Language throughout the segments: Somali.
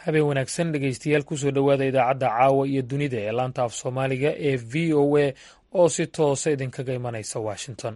habeen wanaagsan dhegeystayaal kusoo dhowaada idaacadda caawa iyo dunida ee laanta af soomaaliga ee v o a oo si toosa idinkaga imanaysa washington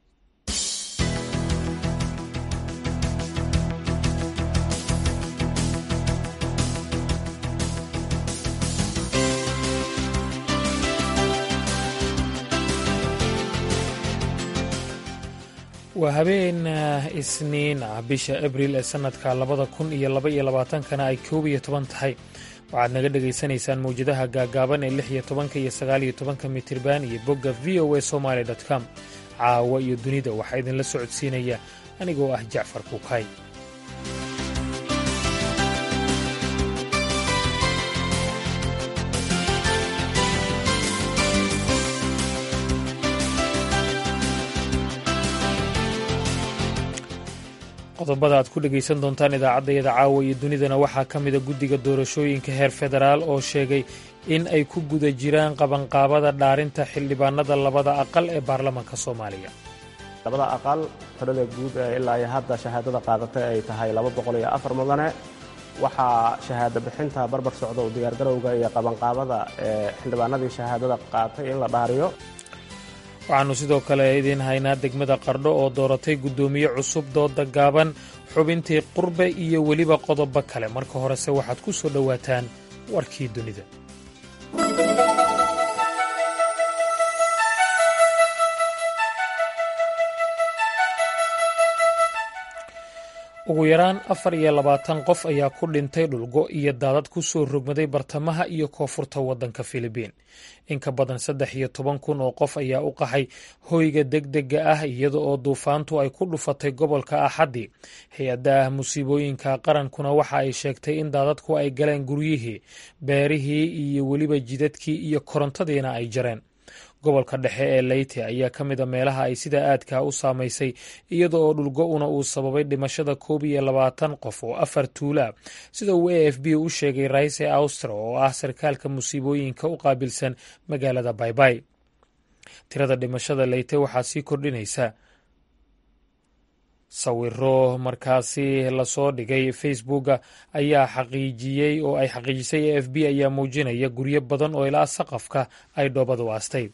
waa habeen isniin ah bisha abril ee sanadka labada kun iyo laba iyo labaatankana ay koob iyo toban tahay waxaad naga dhagaysanaysaan mawjadaha gaagaaban ee lix iyo tobanka iyo sagaal iyo tobanka mitirban iyo bogga v o a somaali com caawa iyo dunida waxaa idinla socodsiinaya anigoo ah jacfar kuukay qodobada aad ku dhegaysan doontaan idaacaddayada caawa iyo dunidana waxaa ka mida guddiga doorashooyinka heer federaal oo sheegay in ay ku guda jiraan qabanqaabada dhaarinta xildhibaanada labada aqal ee baarlamaanka soomaaliya labada aqal tirada guud ee ilaa iyo hadda shahaadada qaadatay ay tahay laba boqol iyo afar mudane waxaa shahaado bixinta barbar socda u diyaargarowga iyo qabanqaabada ee xildhibaanadii shahaadada qaatay in la dhaariyo waxaannu sidoo kale idiin haynaa degmada qardho oo dooratay guddoomiye cusub dooda gaaban xubintii qurbe iyo weliba qodobo kale marka horese waxaad ku soo dhowaataan warkii dunida ugu yaraan afar iyo labaatan qof ayaa ku dhintay dhulgo iyo daadad ku soo rogmaday bartamaha iyo koonfurta waddanka filibiin in ka badan saddex iyo toban kun oo qof ayaa u qaxay hoyga degdega ah iyada oo duufaantu ay ku dhufatay gobolka axaddii hay-adda musiibooyinka qarankuna waxa ay sheegtay in daadadku ay galeen guryihii beerihii iyo weliba jidadkii iyo korontadiina ay jareen gobolka dhexe ee leyte ayaa ka mid a meelaha ay sida aadkaa u saamaysay iyada oo dhulgo-una uu sababay dhimashada koob iyo labaatan qof oo afar tuula sida uu a f b u sheegay raise austro oo ah sarkaalka musiibooyinka u qaabilsan magaalada baybay tirada dhimashada leyte waxaa sii kordhinaysa sawiro markaasi lasoo dhigay facebooka ayaa xaqiijiyey oo ay xaqiijisay a f b ayaa muujinaya guryo badan oo ilaa saqafka ay dhoobadu aastay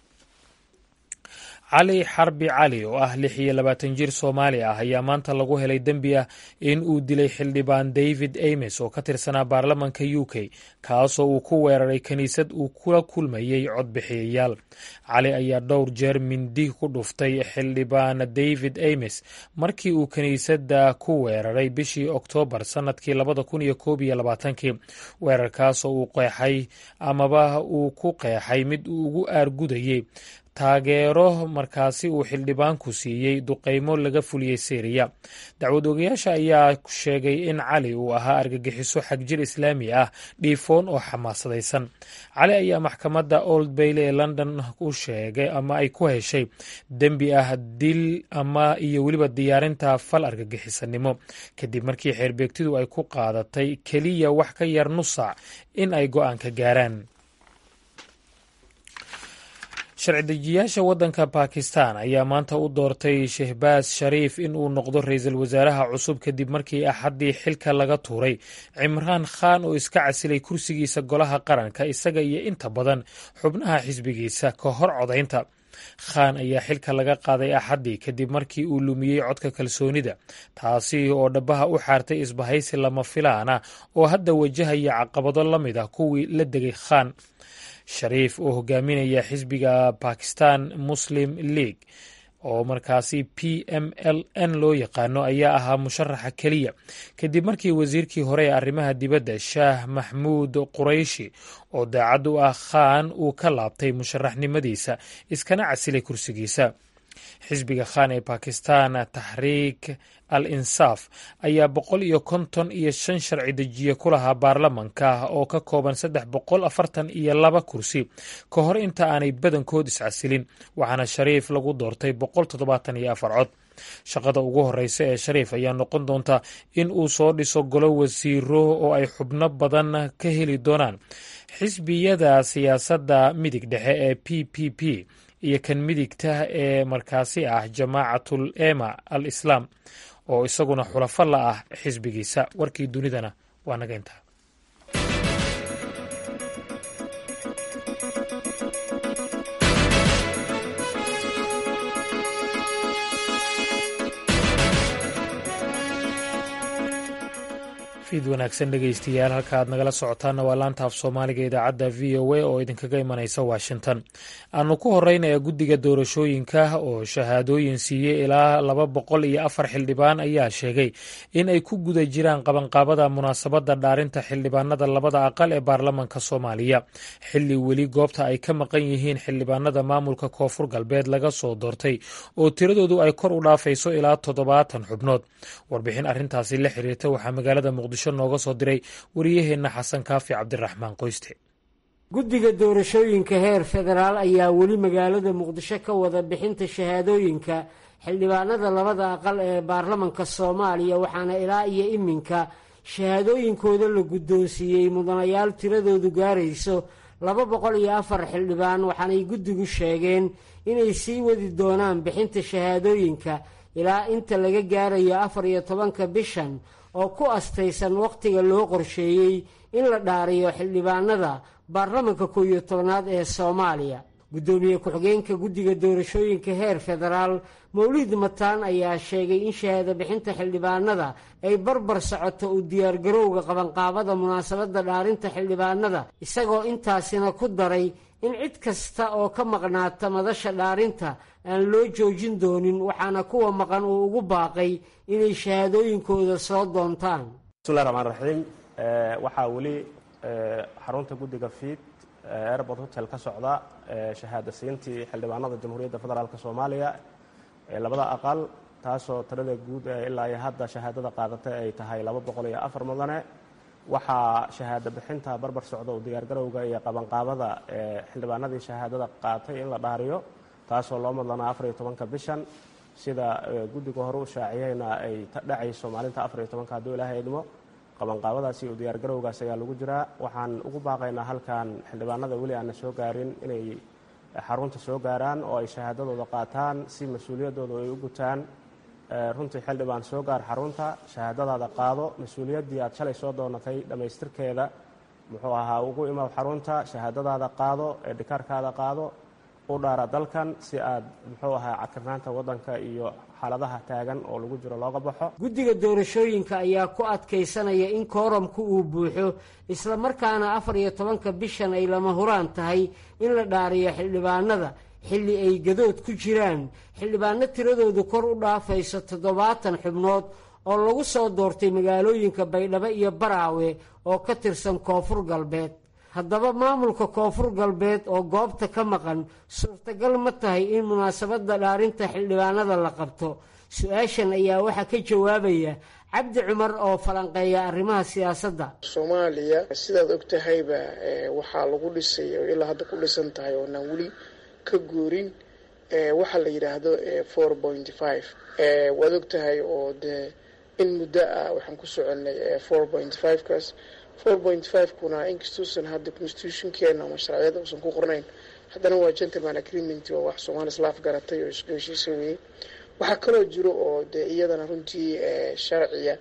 cali xarbi cali oo ah lix iyo labaatan jir soomaali ah ayaa maanta lagu helay dembi ah in uu dilay xildhibaan david ames oo ka tirsanaa baarlamanka u k kaasoo uu ku weeraray kiniisad uu kula kulmayey codbixiyayaal cali ayaa dhowr jeer mindi ku dhuftay xildhibaan david ames markii uu kiniisadda ku weeraray bishii oktoobar sannadkii labada kun iyo koob iyo labaatankii weerarkaasoo uu qeexay amaba uu ku qeexay mid uu ugu aargudayey taageero markaasi uu xildhibaanku siiyey duqeymo laga fuliyey syriya dacwad ogayaasha ayaa sheegay in cali uu ahaa argagixiso xagjir islaami ah dhiifoon oo xamaasadaysan cali ayaa maxkamadda old bayle ee london u sheegay ama ay ku heshay dembi ah dil ama iyo weliba diyaarinta fal argagixisanimo kadib markii xeerbeegtidu ay ku qaadatay keliya wax ka yar nusac in ay go-aan ka gaaraan sharci dejiyaasha waddanka bakistan ayaa maanta u doortay shehbaas shariif in uu noqdo ra-iisul wasaaraha cusub kadib markii axaddii xilka laga tuuray cimraan khan oo iska casilay kursigiisa golaha qaranka isaga iyo inta badan xubnaha xisbigiisa ka hor codaynta khan ayaa xilka laga qaaday axaddii kadib markii uu lumiyey codka kalsoonida taasi oo dhabaha u xaartay isbahaysi lama filaan ah oo hadda wajahaya caqabado la mid ah kuwii la degay khan shariif oo hogaaminaya xisbiga bakistan muslim league oo markaasi p m l n loo yaqaano ayaa ahaa musharaxa keliya kadib markii wasiirkii hore ee arrimaha dibadda shaah maxmuud qurayshi oo daacad u ah khan uu ka laabtay musharaxnimadiisa iskana casilay kursigiisa xisbiga khan ee bakistan taxriik al insaaf ayaa boqol iyo konton iyo shan sharci dejiye ku lahaa baarlamanka oo ka kooban saddex boqol afartan iyo laba kursi ka hor inta aanay badankood iscasilin waxaana shariif lagu doortay boqol toddobaatan iyo afar cod shaqada ugu horeysa ee shariif ayaa noqon doonta in uu soo dhiso golo wasiiro oo ay xubno badan ka heli doonaan xisbiyada siyaasadda midig dhexe ee p p p iyo kan midigta ee markaasi ah jamaacatul ema al islaam oo isaguna xulafo la ah xisbigiisa warkii dunidana waa naga intaa fiid wanaagsan dhegaystayaal halka aad nagala socotaanna waa laanta af soomaaliga idaacadda v o a oo idinkaga imanaysa washington aanu ku horeynaya guddiga doorashooyinka oo shahaadooyin siiyey ilaa laba boqol iyo afar xildhibaan ayaa sheegay in ay ku guda jiraan qabanqaabada munaasabadda dhaarinta xildhibaanada labada aqal ee baarlamanka soomaaliya xilli weli goobta ay ka maqan yihiin xildhibaanada maamulka koonfur galbeed laga soo doortay oo tiradoodu ay kor u dhaafayso ilaa toddobaatan xubnood warbixin arrintaasi la xiriirta waxaa magaalada muqdisho nooga soo diray wariyaheenna xasan kaafi cabdiraxmaan qoyste guddiga doorashooyinka heer federaal ayaa weli magaalada muqdisho ka wada bixinta shahaadooyinka xildhibaanada labada aqal ee baarlamanka soomaaliya waxaana ilaa iyo iminka shahaadooyinkooda la guddoonsiiyey mudanayaal tiradoodu gaarayso laba boqol iyo afar xildhibaan waxaanay guddigu sheegeen inay sii wadi doonaan bixinta shahaadooyinka ilaa inta laga gaarayo afar iyo tobanka bishan oo ku astaysan wakhtiga loo qorsheeyey in la dhaariyo xildhibaanada baarlamanka kow iyo tobnaad ee soomaaliya guddoomiye ku-xigeenka guddiga doorashooyinka heer federaal mawlid mataan ayaa sheegay in shahaado bixinta xildhibaanada ay barbar socoto u diyaargarowga qabanqaabada munaasabadda dhaarinta xildhibaanada isagoo intaasina ku daray in cid kasta oo ka maqnaata madasha dhaarinta aan loo joojin doonin waxaana kuwa maqan uu ugu baaqay inay shahaadooyinkooda soo doontaan bismillahi raxmaan raxiim waxaa weli xarunta guddiga fiid airport hotel ka socda shahaado siintii xildhibaanada jamhuuriyadda federaalk soomaaliya ee labada aqal taasoo tirada guud ee ilaa iyo hadda shahaadada qaadatay ay tahay laba boqol iyo afar mudane waxaa shahaado bixinta barbar socda u diyaargarowga iyo qabanqaabada xildhibaanadii shahaadada qaatay in la dhaariyo taasoo loo madlanaa afar iyo tobanka bishan sida guddiga hore u shaaciyeyna ay dhacayso maalinta afar iyo tobanka hadduu ilaahay idmo qabanqaabadaasi iyo diyaargarowgaas ayaa lagu jiraa waxaan ugu baaqaynaa halkan xildhibaanada weli aanna soo gaarin inay xarunta soo gaaraan oo ay shahaadadooda qaataan si mas-uuliyaddooda ay u gutaan runtii xildhibaan soo gaar xarunta shahaadadaada qaado mas-uuliyaddii aad shalay soo doonatay dhammaystirkeeda muxuu ahaa ugu imaw xarunta shahaadadaada qaado ee dhikaarkaada qaado u dhaara dalkan si aad muxuu ahaa cadkarnaanta waddanka iyo xaaladaha taagan oo lagu jiro looga baxo guddiga doorashooyinka ayaa ku adkaysanaya in kooramku uu buuxo islamarkaana afar iyo tobanka bishan ay lama huraan tahay in la dhaariyo xildhibaanada xilli ay gadood ku jiraan xildhibaano tiradoodu kor u dhaafayso toddobaatan xubnood oo lagu soo doortay magaalooyinka baydhabo iyo baraawe oo ka tirsan koonfur galbeed haddaba maamulka koonfur galbeed oo goobta ka maqan suurtagal ma tahay in munaasabadda dhaarinta xildhibaanada la qabto su-aashan ayaa waxaa ka jawaabaya cabdi cumar oo falanqeeya arrimaha siyaasadda soomaaliya sidaad og tahayba waxaa lagu dhisay oo ilaa hadda ku dhisan tahay oonaan weli ka guurin waxaa la yidhaahdo four point five waad og tahay oo dee in muddo ah waxaan ku soconay four point five kaas four point five kuna inkastuusan hadda constitutionkeena ama sharciyada uusan ku qornayn haddana waa gentleman agreement waa wax soomaali islaaf garatay oo isku heshiisa weeyey waxaa kaloo jiro oo dee iyadana runtii sharciya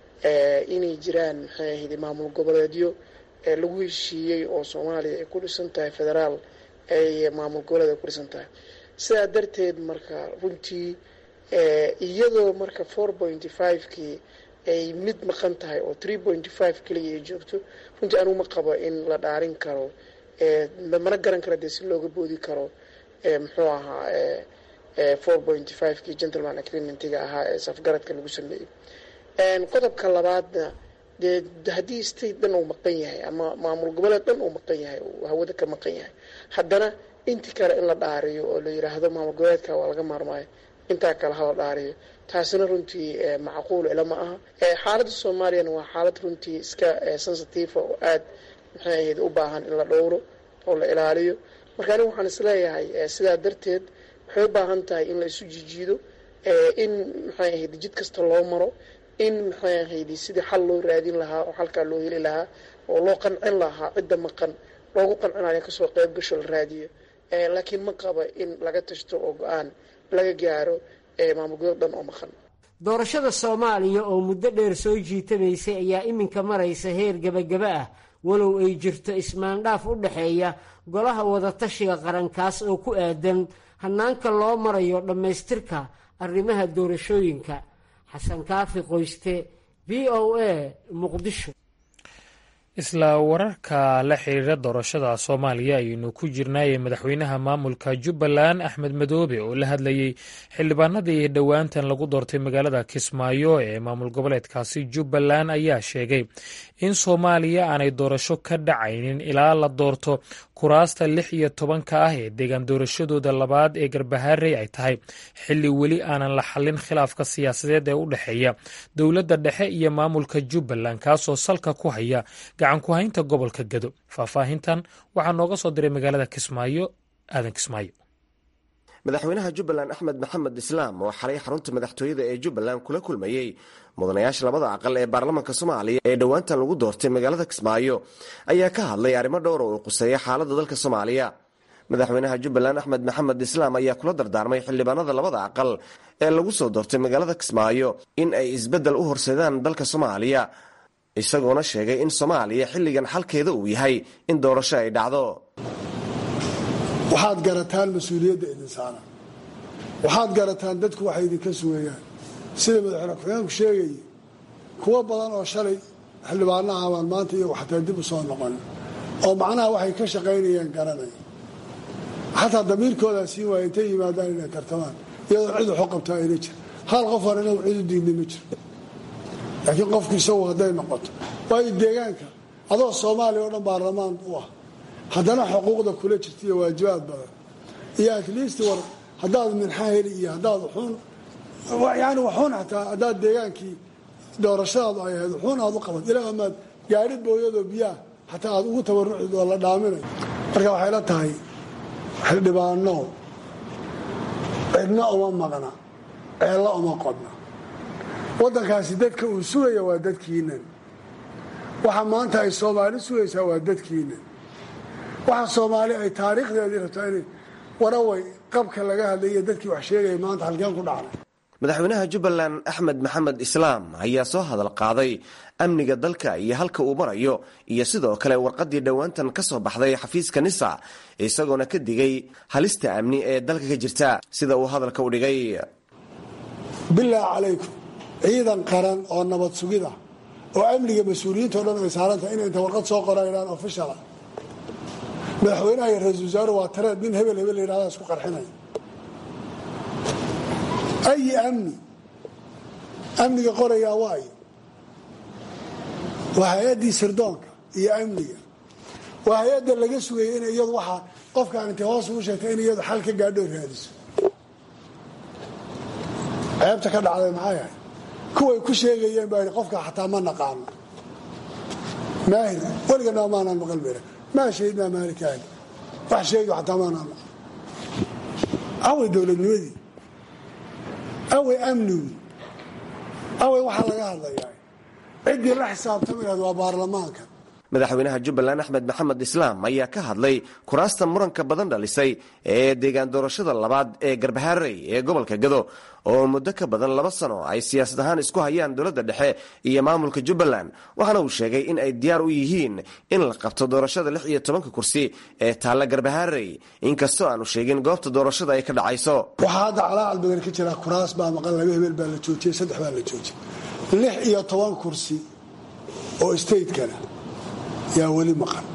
inay jiraan maxay ahayd maamul goboleedyo lagu heshiiyey oo soomaaliya ay ku dhisan tahay federaal ay maamul goboleed ay ku dhisan tahay sidaa darteed marka runtii iyadoo marka four pointy five-kii ay mid maqan tahay oo three pointy five keliya ay joogto runtii anugu ma qabo in la dhaarin karo mana garan kara dee si looga boodi karo muxuu ahaa four pointy five-kii gentleman agreementiga ahaa ee safgaradka lagu sameeyey qodobka labaadna dee haddii state dhan uu maqan yahay ama maamul goboleed dhan uu maqan yahay uu hawada ka maqan yahay haddana intii kale in la dhaariyo oo la yidhaahdo maamul goboleedka waa laga maarmaayo intaa kale hala dhaariyo taasina runtii macquul ila ma aha xaaladda soomaaliyana waa xaalad runtii iska sensitive oo aad maxay ahayd u baahan in la dhowro oo la ilaaliyo marka anigu waxaan isleeyahay sidaa darteed waxay u baahan tahay in la isu jijiido in maxay ahayd jid kasta loo maro in maxay ahayd sidii xal loo raadin lahaa oo xalkaa loo heli lahaa oo loo qancin lahaa cidda maqan loogu qancinayo kasoo qeyb gasho la raadiyo laakiin ma qaba in laga tashto oo go-aan laga gaaro maamulgoboleed dhan oo maqan doorashada soomaaliya oo muddo dheer soo jiitamaysay ayaa iminka maraysa heer gebagaba ah walow ay jirto ismaandhaaf u dhexeeya golaha wadatashiga qarankaas oo ku aadan hanaanka loo marayo dhammaystirka arrimaha doorashooyinka xasan kaafi qoyste v o a muqdisho isla wararka la xiriira doorashada soomaaliya ayaynu ku jirnaayee madaxweynaha maamulka jubbaland axmed madoobe oo la hadlayey xildhibaanadii dhowaantan lagu doortay magaalada kismaayo ee maamul goboleedkaasi jubbaland ayaa sheegay in soomaaliya aanay doorasho ka dhacaynin ilaa la doorto kuraasta lix iyo tobanka ah ee deegaan doorashadooda labaad ee garbaharey ay tahay xilli weli aanan la xallin khilaafka siyaasadeed ee u dhexeeya dowladda dhexe iyo maamulka jubbaland kaasoo salka ku haya gacan ku haynta gobolka gado faahfaahintan waxaa nooga soo diray magaalada kismaayo aadan kismaayo madaxweynaha jubbaland axmed maxamed islaam oo xalay xarunta madaxtooyada ee jubbaland kula kulmayey mudanayaasha labada aqal ee baarlamaanka soomaaliya ee dhowaantan lagu doortay magaalada kismaayo ayaa ka hadlay arrimo dhowr oo uu quseeya xaaladda dalka soomaaliya madaxweynaha jubbaland axmed maxamed islaam ayaa kula dardaarmay xildhibaanada labada aqal ee lagu soo doortay magaalada kismaayo in ay isbeddel u horseedaan dalka soomaaliya isagoona sheegay in soomaaliya xilligan xalkeeda uu yahay in doorasho ay dhacdo waxaad garataan mas-uuliyadda idin saara waxaad garataan dadku waxay idinka sugayaan sida madaxweyne ku-xigeenku sheegaya kuwo badan oo shalay xildhibaanaha abaan maanta iyagu xataa dib u soo noqon oo macnaha waxay ka shaqaynayaan garanaya xataa damiirkoodaa siin waaya intay yimaadaan inay tartamaan iyadoo cid waxu qabtaa ayna jir hal qof aan inagu cid u diidnay ma jiro laakiin qofku isagu hadday noqoto waayo deegaanka adoo soomaaliya oo dhan baarlamaan u ah haddana xuquuqda kula jirta iyo waajibaad badan iyo atleast war haddaad minxa heli iyo haddaad wuxuun yani waxuun xataa haddaad deegaankii doorashadaadu ay ahayd wuxuun aad u qabat ilaa amaad gaari booyadoo biyaha xataa aad ugu tabarucid oo la dhaaminayo marka waxay la tahay xildhibaano cidna uma maqna ceello uma qodna waddankaasi dadka uu sugaya waa dadkiinan waxa maanta ay soomaali sugaysaa waa dadkiinan waxa soomaali ay taariikhdeedii rabtaa inay waraway qabka laga hadlaiyo dadkii wax sheegaya maanta halkeen ku dhacnay madaxweynaha jubbaland axmed maxamed islaam ayaa soo hadal qaaday amniga dalka iyo halka uu marayo iyo sidoo kale warqaddii dhowaantan ka soo baxday xafiiska nisa isagoona ka digay halista amni ee dalka ka jirta sida uu hadalka u dhigay bilaahi calaykum ciidan qaran oo nabad sugid ah oo amniga mas-uuliyiinta o dhan ay saarantahay inay inta warqad soo qoraydaan ofishala madaxweynaha iyo ra-isul wasaaru waa tareed nin hebel hebel layidhahdaa isku qarxinaya ayi amni amniga qorayaa waayo waa hay-addii sirdoonka iyo amniga waa hay-adda laga sugaya in iyadu waxaa qofkaan intay hoos ugu sheegtay in iyadu xal ka gaadho raadiso ceebta ka dhacday maxay ahay kuway ku sheegayeen baa qofka xataa ma naqaano maahir weligana maanaan maqal bera maa shahidnaa maalikaani wax sheegi xataa maanaan maqal away dowladnimadii away amnigii away waxaa laga hadlayaa ciddii la xisaabtamayaad waa baarlamaanka madaxweynaha jubbaland axmed maxamed islaam ayaa ka hadlay kuraasta muranka badan dhalisay ee deegaan doorashada labaad ee garbaharey ee gobolka gado oo muddo ka badan laba sano ay siyaasad ahaan isku hayaan dowladda dhexe iyo maamulka jubbaland waxaana uu sheegay in ay diyaar u yihiin in la qabto doorashada lix iyo tobanka kursi ee taalla garbaharey inkastoo aanu sheegin goobta doorashada ay ka dhacayso waxaa hadda calaacal badan ka jira kuraas baa maqan laba hebel baa la joojiyey saddex baa la joojiyey lix iyo toban kursi oo statekana yaa weli maqan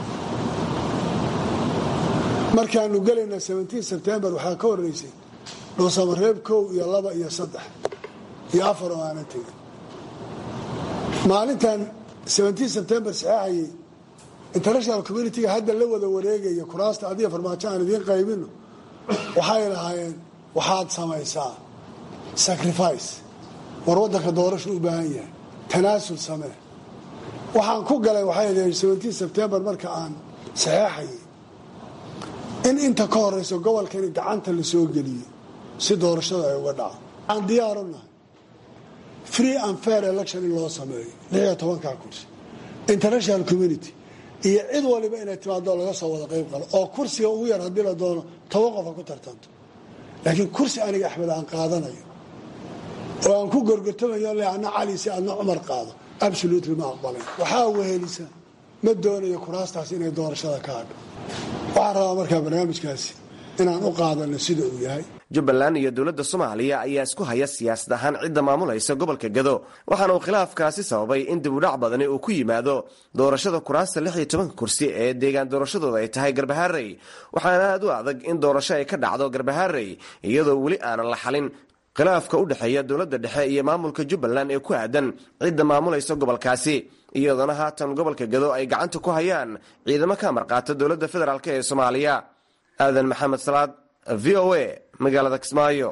markaanu gelayna sebtembar waxaa ka horeysay dhuusamareeb kow iyo laba iyo saddex iyo afar oo aanan tegin maalintan sebtembar saxeexayay international communitiga hadda la wada wareegaya kuraasta adiga farmaajo aan idiin qaybino waxay lahaayeen waxaad samaysaa sacrifice war waddanka doorasha u baahan yahay tanaasul samee waxaan ku galay waxay sebtembar marka aan saxeexayay in inta ka horeyso gobolkani gacanta la soo geliyo si doorashada ay uga dhaco aan diyaaru nahay free and fair election in loo sameeyo lixiyo tobankaa kursi international community iyo cid waliba inay timaado laga soo wada qayb qalo oo kursiga ugu yar haddii la doono toban qofa ku tartanto laakiin kursi aniga axmed aan qaadanayo oo aan ku gorgortamayo le adna cali si adna cumar qaado absolutely ma aqbalayn waxaa wehelisa ma doonayo kuraastaas inay doorashada ka hadho waxaan rabaa markaa barnaamijkaasi inaan u qaadano sida uu yahay jubbaland iyo dowladda soomaaliya ayaa isku haya siyaasad ahaan cidda maamulaysa gobolka gado waxaana uu khilaafkaasi sababay in dibudhac badani uu ku yimaado doorashada kuraasta lix iyo tobanka kursi ee deegaan doorashadooda ay tahay garbaharey waxaana aad u adag in doorasho ay ka dhacdo garbaharey iyadoo weli aanan la xalin khilaafka u dhexeeya dowladda dhexe iyo maamulka jubbaland ee ku aadan cidda maamulaysa gobolkaasi iyadoona haatan gobolka gado ay gacanta ku hayaan ciidamo ka amar qaata dowladda federaalk ee soomaaliya aadan maxamed salaad v o a magaalada kismaayo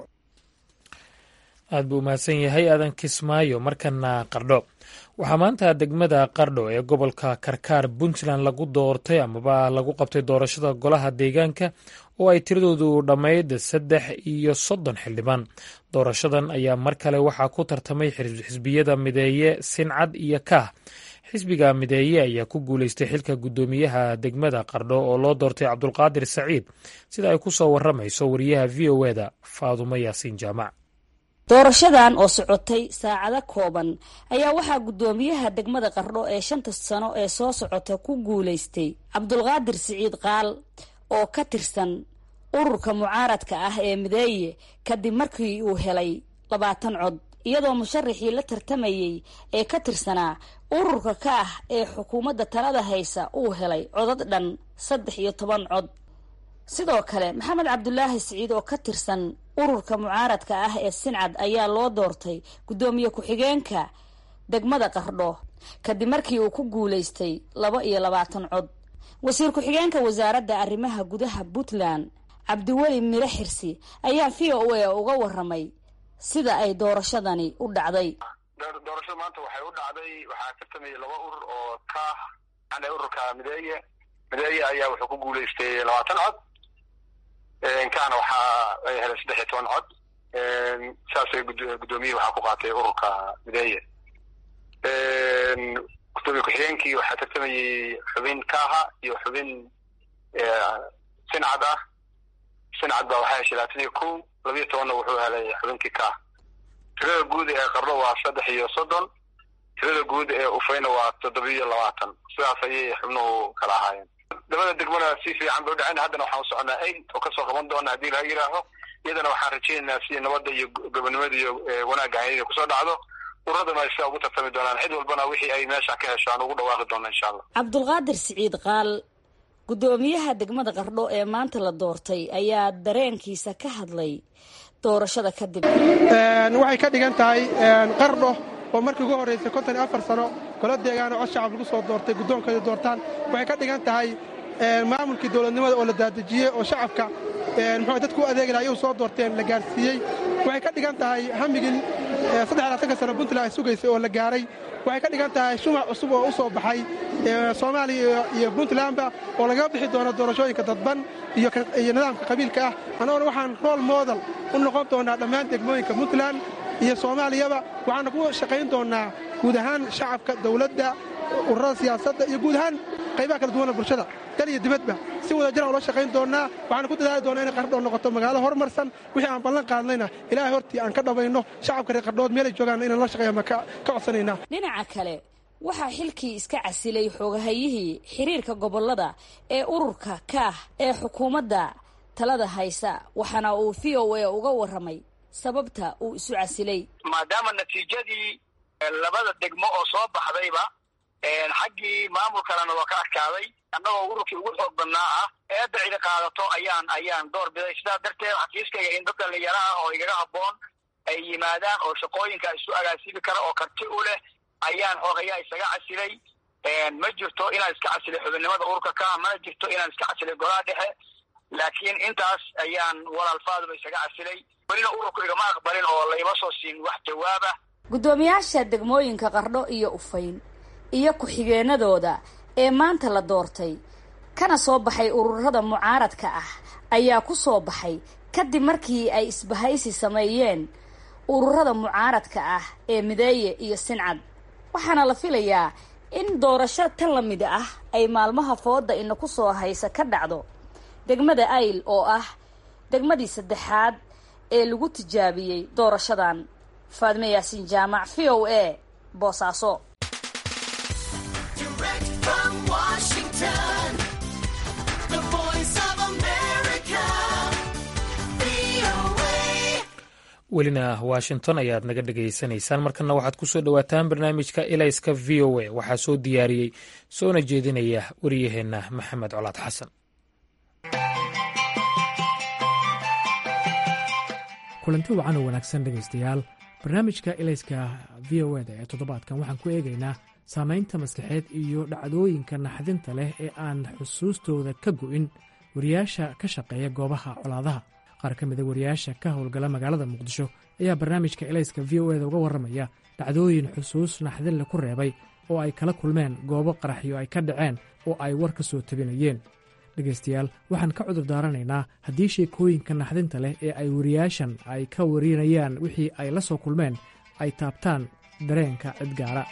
aad buu umahadsan yahay aadan kismaayo markana qardho waxaa maanta degmada qardho ee gobolka karkaar puntland lagu doortay amaba lagu qabtay doorashada golaha deegaanka oo ay tiradoodu dhammayd saddex iyo soddon xildhibaan doorashadan ayaa mar kale waxaa ku tartamay xisbiyada mideeye sincad iyo kaah xisbiga mideeye ayaa ku guuleystay xilka guddoomiyaha degmada qardho oo loo doortay cabdulqaadir saciid sida ay ku soo waramayso wariyaha v o eda faadumo yaasiin jaamac doorashadan oo socotay saacado kooban ayaa waxaa guddoomiyaha degmada qardho ee shanta sano ee soo socota ku guulaystay cabdulqaadir siciid qaal oo ka tirsan ururka mucaaradka ah ee mideeye kadib markii uu helay labaatan cod iyadoo musharaxii la tartamayey ee ka tirsanaa ururka ka ah ee xukuumadda talada haysa uu helay codad dhan saddex iyo toban cod sidoo kale maxamed cabdulaahi siciid oo ka tirsan ururka mucaaradka ah ee sincad ayaa loo doortay guddoomiye ku-xigeenka degmada qardho kadib markii uu ku guulaystay laba iyo labaatan cod wasiir ku-xigeenka wasaaradda arrimaha gudaha puntland cabdiweli miro xirsi ayaa v o a uga waramay sida ay doorashadani u dhacday doorashada maanta waxay u dhacday waxaa tartamayay laba urur oo kaah an ururka mideeye mideeye ayaa wuxuu ku guulaystay labaatan cod kaana waxaa ay helay saddex iyo toban cod saasay guddoomiyihi waxaa ku qaatay ururka mideeye gudoomiye ku-xigeenkii waxaa tartamayey xubin kaaha iyo xubin sincad ah sincad baa waxaa heshay labaatan iyo kow labiyo tobanna wuxuu helay xubinkii kaah tirada guud ee qardho waa saddex iyo soddon tirada guud ee ufayna waa toddobiyo labaatan sidaas ayay xubnuhu kala ahaayeen labada degmana si fiican bay u dhaceen haddana waxaan u soconaa aid oo kasoo qaban doona haddii laga yidhaaho iyadana waxaan rajaynaynaa si nabadda iyo gobonimada iyo wanaagga hayada kusoo dhacdo uradana ay sidaa ugu tartami doonaan cid walbana wixii ay meesha ka hesho aan ugu dhawaaqi doona insha allah cabdulqaadir siciid qaal guddoomiyaha degmada qardho ee maanta la doortay ayaa dareenkiisa ka hadlay doorashada kadib waxay ka dhigan tahay qardho oo markii ugu horraysay konton iyo afar sano golo deegaano cod shacab lagu soo doortay guddoonkooda doortaan waxay ka dhigan tahay maamulkii dowladnimada oo la daadejiyey oo shacabka muxuu dadku u adeegi laha ayuu soo doorteen la gaarsiiyey waxay ka dhigan tahay hamigin saddexlaatanka sano puntland ay sugaysay oo la gaaray waxay ka dhigan tahay shumac cusub oo u soo baxay soomaaliya iyo puntlandba oo lagaga bixi doono doorashooyinka dadban iyo nidaamka qabiilka ah annagona waxaan rool moodal u noqon doonaa dhammaan degmooyinka puntland iyo soomaaliyaba waxaana ku shaqayn doonnaa guud ahaan shacabka dawladda ururada siyaasadda iyo guud ahaan qaybaha kala duwana bulshada dal iyo dibadba si wada jiraan ula shaqayn doonnaa waxaana ku dadaali doonaa inay qardhood noqoto magaalo horumarsan wixii aan ballan qaadnayna ilaahay hortii aan ka dhabayno shacabka reer qardhood meelay joogaan inaan la shaqeeya ma ka codsanaynaa dhinaca kale waxaa xilkii iska casilay xoogahayihii xiriirka gobollada ee ururka kaah ee xukuumadda talada haysa waxaana uu v o a uga warramay sababta uu isu casilay maadaama natiijadii labada degmo oo soo baxdayba xaggii maamulkalena waa ka adkaaday annagoo ururkii ugu xoog badnaa ah eedda cidi qaadato ayaan ayaan door biday sidaas darteed xafiiskayga in dad dhallinyaraha oo igaga habboon ay yimaadaan oo shaqooyinka isu agaasibi kara oo karti u leh ayaan xoogayaa isaga casilay ma jirto inaan iska casilay xubinnimada ururka ka mana jirto inaan iska casilay golaha dhexe laakiin intaas ayaan walaalfaaduba isaga casilay welina ururku igama aqbalin oo laima soo siin wax jawaaba guddoomiyaasha degmooyinka qardho iyo ufayn iyo ku-xigeenadooda ee maanta la doortay kana soo baxay ururada mucaaradka ah ayaa ku soo baxay kadib markii ay isbahaysi sameeyeen ururada mucaaradka ah ee mideeye iyo sincad waxaana la filayaa in doorasho tan la mid ah ay maalmaha fooda ina ku soo haysa ka dhacdo degmada ayl oo ah degmadii saddexaad ee lagu tijaabiyey doorashadan faadme yaasiin jaamac v o a boosaaso welina washington ayaad naga dhegaysanaysaan markana waxaad ku soo dhowaataan barnaamijka ilayska v o a waxaa soo diyaariyey soona jeedinaya wariyaheenna maxamed colaad xasan kulanti wacan oo wanaagsan dhegaystayaal barnaamijka ilayska v o eda ee toddobaadkan waxaan ku eegaynaa saamaynta maskaxeed iyo dhacdooyinka naxdinta leh ee aan xusuustooda ka go'in wariyaasha ka shaqeeya goobaha colaadaha qaar ka mida wariyaasha ka howlgala magaalada muqdisho ayaa barnaamijka ilayska v o eda uga warramaya dhacdooyin xusuus naxdinle ku reebay oo ay kala kulmeen goobo qaraxyo ay ka dhaceen oo ay war ka soo tabinayeen dhegaystayaal waxaan ka cudur daaranaynaa haddii sheekooyinka naxdinta leh ee ay wariyaashan ay ka warinayaan wixii ay la soo kulmeen ay taabtaan dareenka cidgaara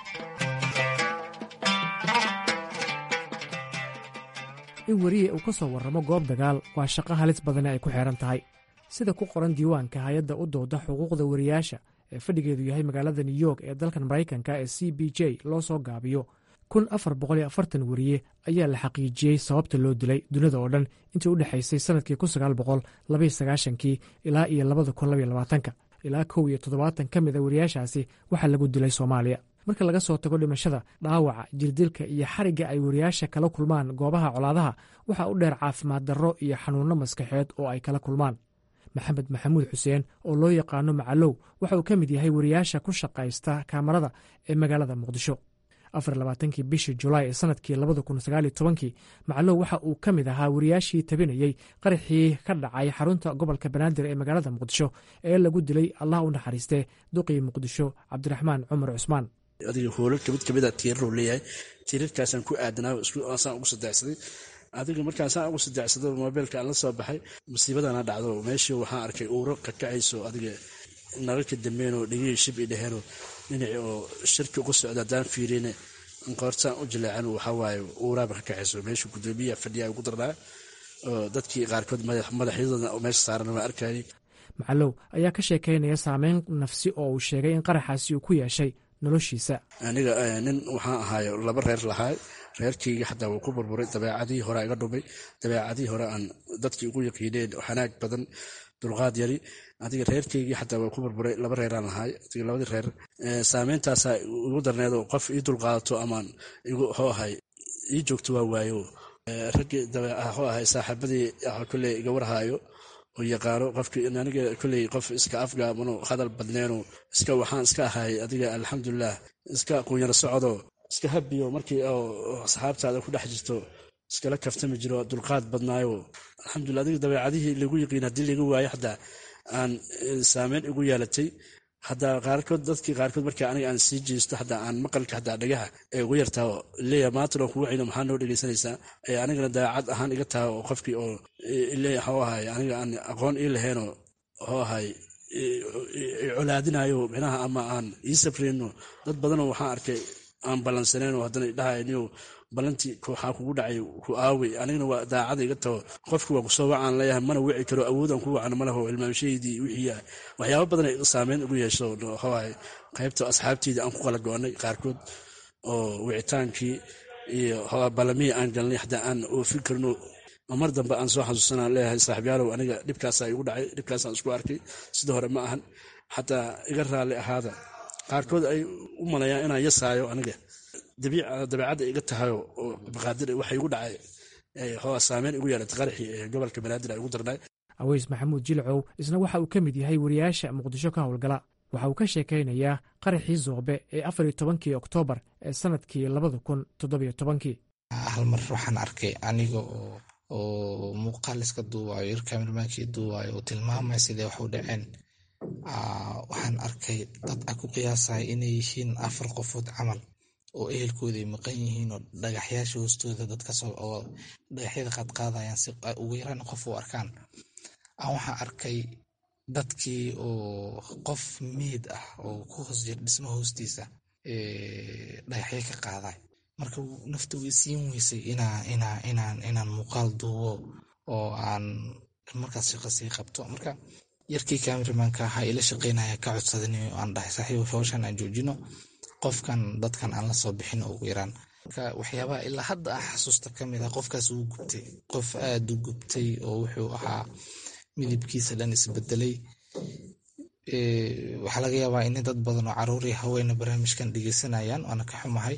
in weriye uu ka soo warramo goob dagaal waa shaqo halis badane ay ku xeehan tahay sida ku qoran diiwaanka hay-adda u dooda xuquuqda wariyaasha ee fadhigeedu yahay magaalada new york ee dalkan maraykanka ee c b j loo soo gaabiyo kun afar boqol iyo afartan weriye ayaa la xaqiijiyey sababta loo dilay dunida oo dhan intii u dhexaysay sannadkii kun sagaal boqol labaiyo sagaashankii ilaa iyo labada kun labaiyo labaatanka ilaa kow iyo toddobaatan ka mid a wariyaashaasi waxaa lagu dilay soomaaliya marka laga soo tago dhimashada dhaawaca jirdilka iyo xarigga ay wariyaasha kala kulmaan goobaha colaadaha waxaa u dheer caafimaad darro iyo xanuunno maskaxeed oo ay kala kulmaan maxamed maxamuud xuseen oo loo yaqaano macalow waxa uu ka mid yahay wariyaasha ku shaqaysta kaamarada ee magaalada muqdisho afar labaatankii bishii julaay ee sanadkii labada kun sagaaliyo tobankii macalow waxa uu ka mid ahaa wariyaashii tabinayey qaraxii ka dhacay xarunta gobolka banaadir ee magaalada muqdisho ee lagu dilay allah u naxariistee duqii muqdisho cabdiraxmaan cumar cusmaan adiga hoolal kamid kamida tiiraruu leeyahay tiirarkaasaan ku aadanaa saan ugu sadeexsaday adiga markaasaan ugu sadeexsado mobeylka aan la soo baxay musiibadana dhacdo meeshii waxaan arkay uuro kakacayso adiga nalalka dambeenoo dhegihii shib i dheheenoo dhinaci oo shirki uga socda haddaan fiirine qoortaan u jileecan waxawaaye uuraaba ka kacayso meesha gudoomiyaha fadhiya ugu darnaa oo dadkii qaarkood madaxyadooda meesha saaran waa arkayay macalow ayaa ka sheekaynaya saameyn nafsi oo uu sheegay in qaraxaasi uu ku yeeshay noloshiisa aniga nin waxaan ahaayo laba reer lahaay reerkayga xataa wuu ku burburay dabeecadihii hore iga dhumay dabeecadihii hore aan dadkii ugu yaqiineen xanaag badan dulqaad yari adiga reerkaygii xataa waa ku burburay laba reeraan lahaay adiga labadii reer saameyntaasa igu darneedo qof ii dulqaadato amaan igu hoo ahay ii joogto waa waayo raggii dabeeho ahay saaxiibadii kolley iga warhaayo oo yaqaano qofkii aniga kolley qof iska afgaamano hadal badneeno iska waxaan iska ahay adiga alxamdulilah iska quunyaro socdo iska habiyo markii oo asxaabtaada ku dhex jirto iskala kaftami jiro dulqaad badnaayo alxamdulila adiga dabeecadihii lagu yiqiin haddii laga waayo xataa aan saameyn igu yeelatay hadaa qaarkood dadkii qaarkood marka aniga aan sii jeesto hadaa aan maqalka hadaa dhagaha ee ugu yartaa leeya maantano kugu cino maxaa noo dhegeysanaysaa ee anigana dabeecad ahaan iga taha oo qofkii oo leeya hoo ahay aniga aan aqoon ii laheenoo hoo ahay colaadinayo micnaha ama aan ii sabreyno dad badanoo waxaan arkay aan ballansaneenoo haddana dhahayniyo ballantii waxaa kugu dhacay ku aawey anigana waa daacada iga taho qofki waa kusoo wacaan leeyahay mana wici karo awoodaan ku wacan malaho ilmaamshaydii wixii waxyaaba badan saameyn ugu yeesho hoahay qaybta asxaabteydii aan ku kala go-anay qaarkood oo wicitaankii iyo ballamihii aan galnay xataa aan oofin karno mar dambe aan soo xasuusanaan leeyahay saaxiibyaalow aniga dhibkaasaa igu dhacay dhibkaasaan isku arkay sida hore ma ahan xataa iga raalli ahaada qaarkood ay u malayaan inaan yasaayo aniga dabeecadda iga tahayo oo baqaadir waxa igu dhacay saameyn igu yeelatay qaraxii ee gobolka banaadir ay ugu darnay aweys maxamuud jilcow isna waxa uu ka mid yahay wariyaasha muqdisho ka howlgala waxa uu ka sheekaynayaa qaraxii zoobe ee afar iyo tobankii oktoobar ee sanadkii labada kun toddobiyo tobankii hal mar waxaan arkay aniga oo muuqaal iska duuwayo yar kamermaankii duuwayo oo tilmaamaya sidee wax u dhaceen waxaan arkay dad a ku qiyaasaya inay yihiin afar qofood camal oo ehelkooda ay maqan yihiin oo dhagaxyaasha hoostooda dadkaoo dhagaxyada qaadqaadayaan si ugu yaraan qof u arkaan aan waxaan arkay dadkii oo qof meyd ah oo ku hoos jira dhismo hoostiisa dhagaxyo ka qaaday marka nafta way siin weysay inaan muuqaal duubo oo aan markaas shaqo sii qabto marka yarkii kameramanka ahaa ila shaqeynaya ka codsadan aan dhahay saaxiib howshan aan joojino qofkan dadkan aan la soo bixin ugu yaraan marka waxyaabaha ilaa hadda ah xasuusta ka mid ah qofkaas uu gubtay qof aada u gubtay oo wuxuu ahaa midabkiisa dhan isbedelay waxaa laga yaabaa in dad badan oo caruur iyo haweena barnaamijkan dhegeysanayaan waana ka xumahay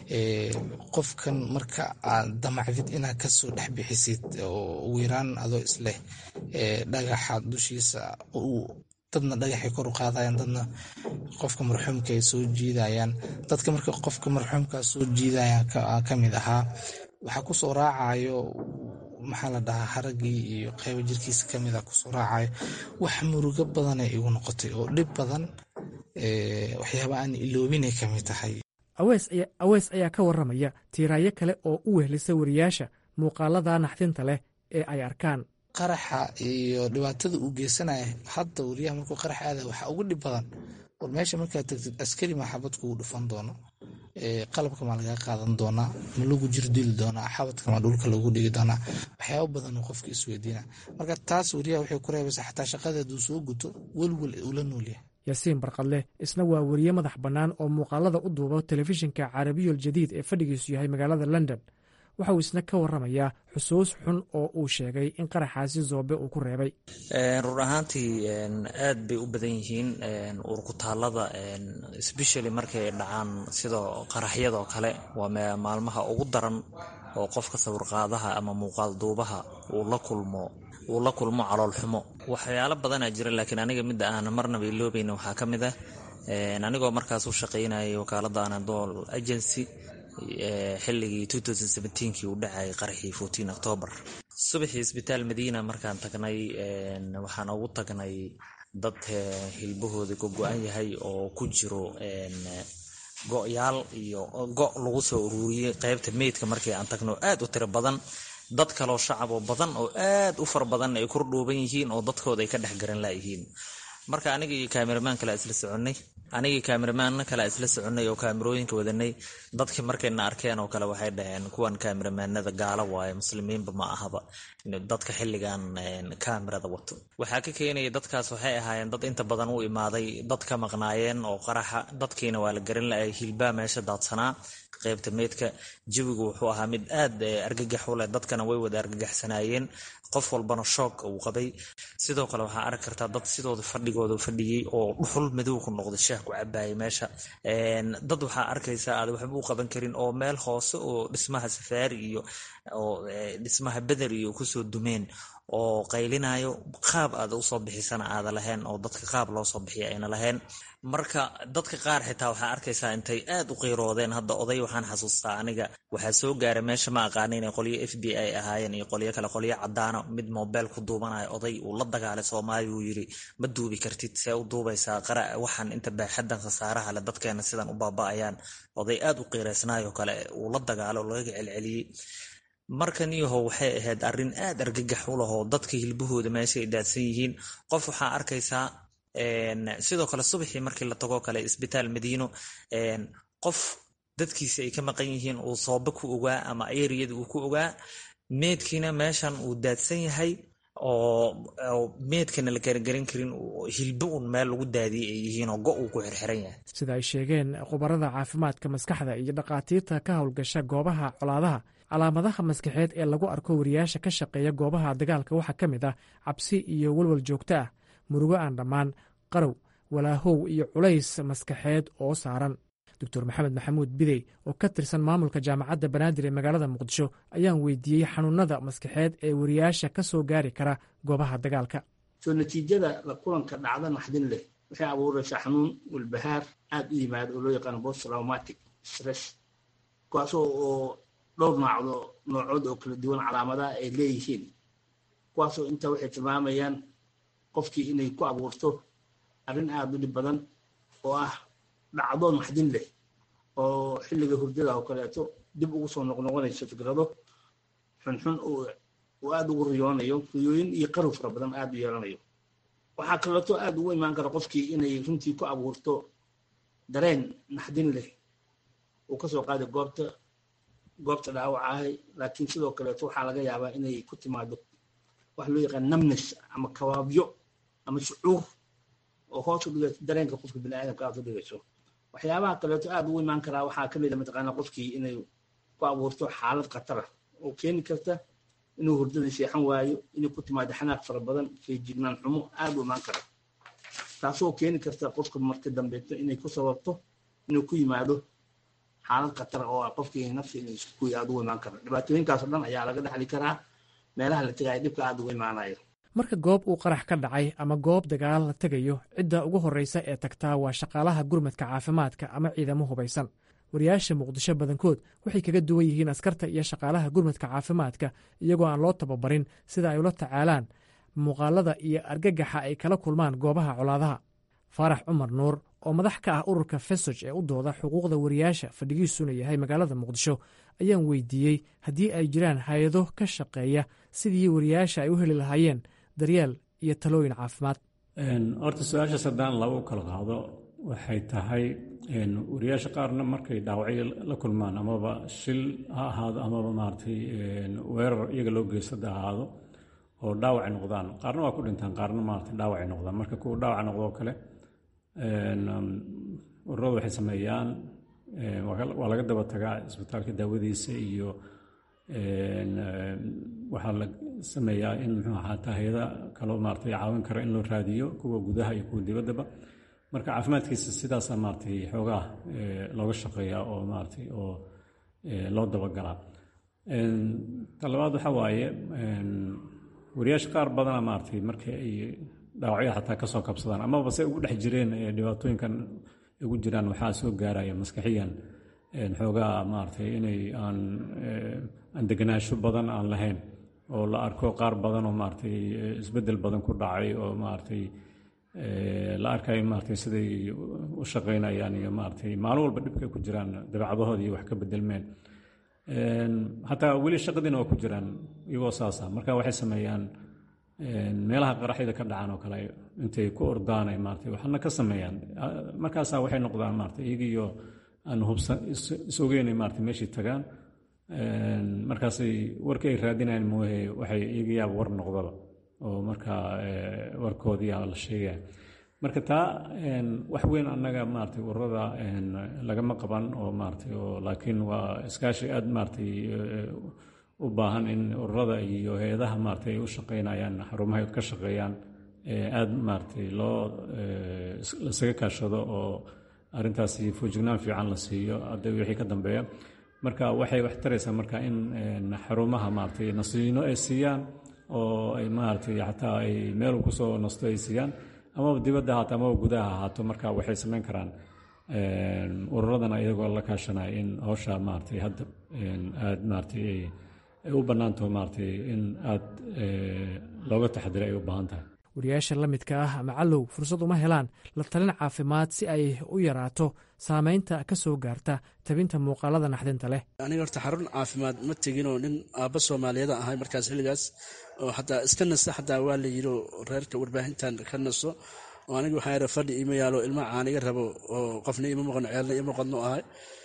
qofkan marka aad damacdid inaad kasoo dhex bixisid oo ugu yaraan adoo isleh dhagaxa dushiisa dadna dhagaxay kor u qaadayaan dadna qofka marxuumka ay soo jiidayaan dadka marka qofka marxuumka soo jiidayaan kamid ahaa waxaa kusoo raacayo maxaa la dhahaa haragii iyo qaybo jirkiisa kamid a kusoo raacayo wax murugo badanay igu noqotay oo dhib badan waxyaaba aan iloobinay kamid tahay aweys ayaa ka waramaya tiiraayo kale oo u wehlisa wariyaasha muuqaalada naxdinta leh ee ay arkaan qaraxa iyo dhibaatada uu geysanaya hadda wariyaha markuu qarax aada waxaa ugu dhib badan war meesha markaad tagtid askari maa xabad kugu dhufan doono qalabka maa lagaa qaadan doonaa ma lagu jir dili doonaa xabadka maa dhulka lagu dhigi doonaa waxyaaba badan oo qofka isweydiina marka taas wariyaha waxay ku reebaysaa xataa shaqada hadduu soo guto welwel ula noolyahay yaasiin barqadleh isna waa weriye madax bannaan oo muuqaalada u duuba telefishinka carabiyul jadiid ee fadhigiisu yahay magaalada london waxa uu isna ka waramayaa xusuus xun oo uu sheegay in qaraxaasi zoobe uu ku reebay run ahaantii aad bay u badan yihiin urkutaalada sbeshally markay dhacaan sida qaraxyadoo kale waa maalmaha ugu daran oo qofka sawirqaadaha ama muuqaal duubaha uu la kulmo uu la kulmo caloolxumo waxyaalo badanaa jira laakiin aniga midda aan marnaba iloobayna waxaa ka mid ah anigoo markaas u shaqaynayay wakaalada anadol agency xilligii kii uu dhacayay qaraxii octoobar subaxii isbitaal madiina markaan tagnay waxaan ugu tagnay dad hilbahooda ka go-an yahay oo ku jiro go-yaal iyo go' lagu soo ururiyey qaybta meydka markii aan tagno aad u tiro badan dad kaloo shacab oo badan oo aad u fara badan ay kordhuuban yihiin oo dadkooda ay ka dhex garan layihiin marka aniga iyo kaameramaan kale isla soconay anigii kaameramaan kale isla soconay oo kaamerooyinka wadanay dadkii markayna arkeen oo kale waxay dhaheen kuwan kaameramanada gaalo waaye muslimiinba ma ahaba dadka xilligan kaamerada wato waxaa ka keenaya dadkaas waxay ahaayeen dad inta badan u imaaday dad ka maqnaayeen oo qaraxa dadkiina waa la garan laayay hilbaa meesha daadsanaa qaybta meydka jawigu wuxuu ahaa mid aad argagax u leh dadkana way wada argagaxsanaayeen qof walbana shoog uu qabay sidoo kale waxaa arki kartaa dad sidooda fadhigooda fadhiyey oo dhuxul madow ku noqday shaah ku cabaayay meesha dad waxaa arkaysaa aad waxba u qaban karin oo meel hoose oo dhismaha safaari iyo oo dhismaha beder iyo kusoo dumeen oo qaylinayo qaab aad usoo bixisana aada lahayn oo dadka qaab loo soo bixiya ayna lahayn marka dadka qaar xitaa waxaa arkaysaa intay aad u qiiroodeen hadda oday waxaan xasuustaa aniga waxaa soo gaara meesha ma aqaana inay qolyo f b i ahaayeen iyo qolyo kale qolyo cadaano mid mobile ku duubanayo oday uu la dagaalay soomaaliya uu yiri ma duubi kartid see u duubaysaa qara waxaan inta baaxadan khasaaraha le dadkeena sidan u baaba-ayaan oday aad u qiiraysnaayoo kale uu la dagaalo oo laga celceliyey markan iyaho waxay ahayd arrin aad argagax u lahoo dadka hilbahooda meesha ay daadsan yihiin qof waxaa arkaysaa sidoo kale subaxii markii la tagoo kale isbitaal madiino qof dadkiisi ay ka maqan yihiin uu soobe ku ogaa ama eriyada uu ku ogaa meedkiina meeshan uu daadsan yahay oo meedkana la garagaran karin hilbo un meel lagu daadiyay ay yihiin oo go uu ku xirxiran yahay sida ay sheegeen khubarada caafimaadka maskaxda iyo dhakhaatiirta ka howlgasha goobaha colaadaha calaamadaha maskaxeed ee lagu arko wariyaasha ka shaqeeya goobaha dagaalka waxaa ka mid ah cabsi iyo walwal joogto ah murugo aan dhammaan qarow walaahow iyo culays maskaxeed oo saaran doctor maxamed maxamuud bidey oo ka tirsan maamulka jaamacadda banaadir ee magaalada muqdisho ayaan weydiiyey xanuunada maskaxeed ee wariyaasha ka soo gaari kara goobaha dagaalka soo natiijada la kulanka dhacda naxdin leh waxay abuuraysaa xanuun walbahaar aad u yimaada oo loo yaqaano post traumatic stress kuwaasoo oo dhowr noocdo noocood oo kala duwan calaamadaha ay leeyihiin kuwaasoo inta waxay tilmaamayaan qofkii inay ku abuurto arrin aada u dhib badan oo ah dhacdo naxdin leh oo xilliga hurdada oo kaleeto dib ugu soo noqnoqonayso fikrado xunxun uu aada ugu riyoonayo riyooyin iyo qarow fara badan aada u yeelanayo waxaa kaleeto aada ugu imaan kara qofkii inay runtii ku abuurto dareen naxdin leh uu kasoo qaaday goobta goobta dhaawacahay laakiin sidoo kaleeto waxaa laga yaabaa inay ku timaado wax loo yaqaan namnes ama kawaabyo ama shucuur oo hoos u dhigayso dareenka qofka biniaadamka aad u dhigayso waxyaabaha kaleeto aada ugu imaan karaa waxaa kamid a mataqaana qofkii inay ku abuurto xaalad khatara oo keeni karta inuu hurdada seexan waayo inay ku timaado xanaaq fara badan feejignaan xumo aada u imaan kara taasoo keeni karta qofka marka dambeeto inay ku sababto inuu ku yimaado xaalad khatar oo ah qofkii nafsi inuu isku aad ugu imaan karo dhibaatooyinkaasoo dhan ayaa laga dhaxli karaa meelaha la tegaya dhibka aad ugu imaanayo marka goob uu qarax ka dhacay ama goob dagaal la tegayo cidda ugu horreysa ee tagtaa waa shaqaalaha gurmadka caafimaadka ama ciidamo hubaysan wariyaasha muqdisho badankood waxay kaga duwan yihiin askarta iyo shaqaalaha gurmadka caafimaadka iyagoo aan loo tababarin sida ay ula tacaalaan muuqaalada iyo argagaxa ay kala kulmaan goobaha colaadaha faarax cumar nuur oo madax ka ah ururka fesoj ee u dooda xuquuqda wariyaasha fadhigiisuna yahay magaalada muqdisho ayaan weydiiyey haddii ay jiraan hay-ado ka shaqeeya sidii wariyaasha ay u heli lahaayeen daryeel iyo talooyin caafimaad horta su-aashaas haddaan laba u kala qaado waxay tahay wariyaasha qaarna markay dhaawacyo la kulmaan amaba shil ha ahaado amaba maaragtay weerar iyaga loo geystada ahaado oo dhaawacay noqdaan qaarna waa ku dhintaan qaarna maaragtay dhaawacay noqdaan marka kuwa dhaawaca noqdoo kale ururadu waxay sameeyaan waa laga daba tagaa isbitaalka daawadiisa iyo waxaa la sameeyaa in muxuu ahaata hay-ada kaloo maaragtay caawin kara in loo raadiyo kuwa gudaha iyo kuwa dibaddaba marka caafimaadkiisa sidaasaa maaragtay xoogaa looga shaqeeyaa oo maaragtay oo loo dabagalaa ta labaad waxaa waaye wariyaasha qaar badana maaragtay markii ay dhaawacyo xataa kasoo kabsadaan amaba se ugu dhex jireen dhibaatooyinkan ugu jiraan waxaa soo gaaraya maskaxiyan xoogaa maaragtay inay aan aan deganaansho badan aan lahayn oo la arko qaar badan oo maaragtay isbeddel badan ku dhacay oo maaragtay la arkayo maaragtay siday u shaqaynayaan iyo maaragtay maalin walba dhibkay ku jiraan dabeecadahooda iyo wax ka bedelmeen hataa weli shaqadiina waa ku jiraan iyagoo saasa marka waxay sameeyaan meelaha qaraxyada ka dhacaan oo kale intay ku ordaan ay maaragtay waxna ka sameeyaan markaasaa waxay noqdaan maaragtay iyagiyo aan hubsan is ogeynay maaragtay meeshii tagaan markaasay warkii ay raadinayaan mooye waxay iyagiyaaba war noqdaba oo markaa warkoodiyaa la sheegaya marka taa wax weyn annaga maaragtay ururada lagama qaban oo maaragtay oo laakiin waa iskaashi aad maaragtay u baahan in ururada iyo hay-adaha maaragtay ay u shaqaynayaan xarumaha ay ka shaqeeyaan aad maaragtay loo lasaga kaashado oo arrintaasi foojignaan fiican la siiyo hadda wixii ka dambeeya marka waxay wax taraysaa marka in xarumaha maaragtay nasiino ay siiyaan oo ay maaragtay xataa ay meel kusoo nasto ay siiyaan amaba dibadda ahaato amaba gudaha ahaato marka waxay samayn karaan ururadana iyagoo la kaashanaya in hawsha maaragtay hadda aad maaragtay ay u bannaantaho maaragtay in aad looga taxadiray ay u baahan tahay wariyaasha la midka ah ama callow fursad uma helaan la talin caafimaad si ay u yaraato saameynta ka soo gaarta tabinta muuqaalada naxdinta leh aniga horta xarun caafimaad ma teginoo nin aabba soomaaliyeed ahay markaas xilligaas oo xataa iska nasta xataa waa la yidhi reerka warbaahintan ka naso oo aniga waxaa yara fadhi ima yaalo ilma caaniga rabo oo qofna ima maqno ceelna ima qodno ahay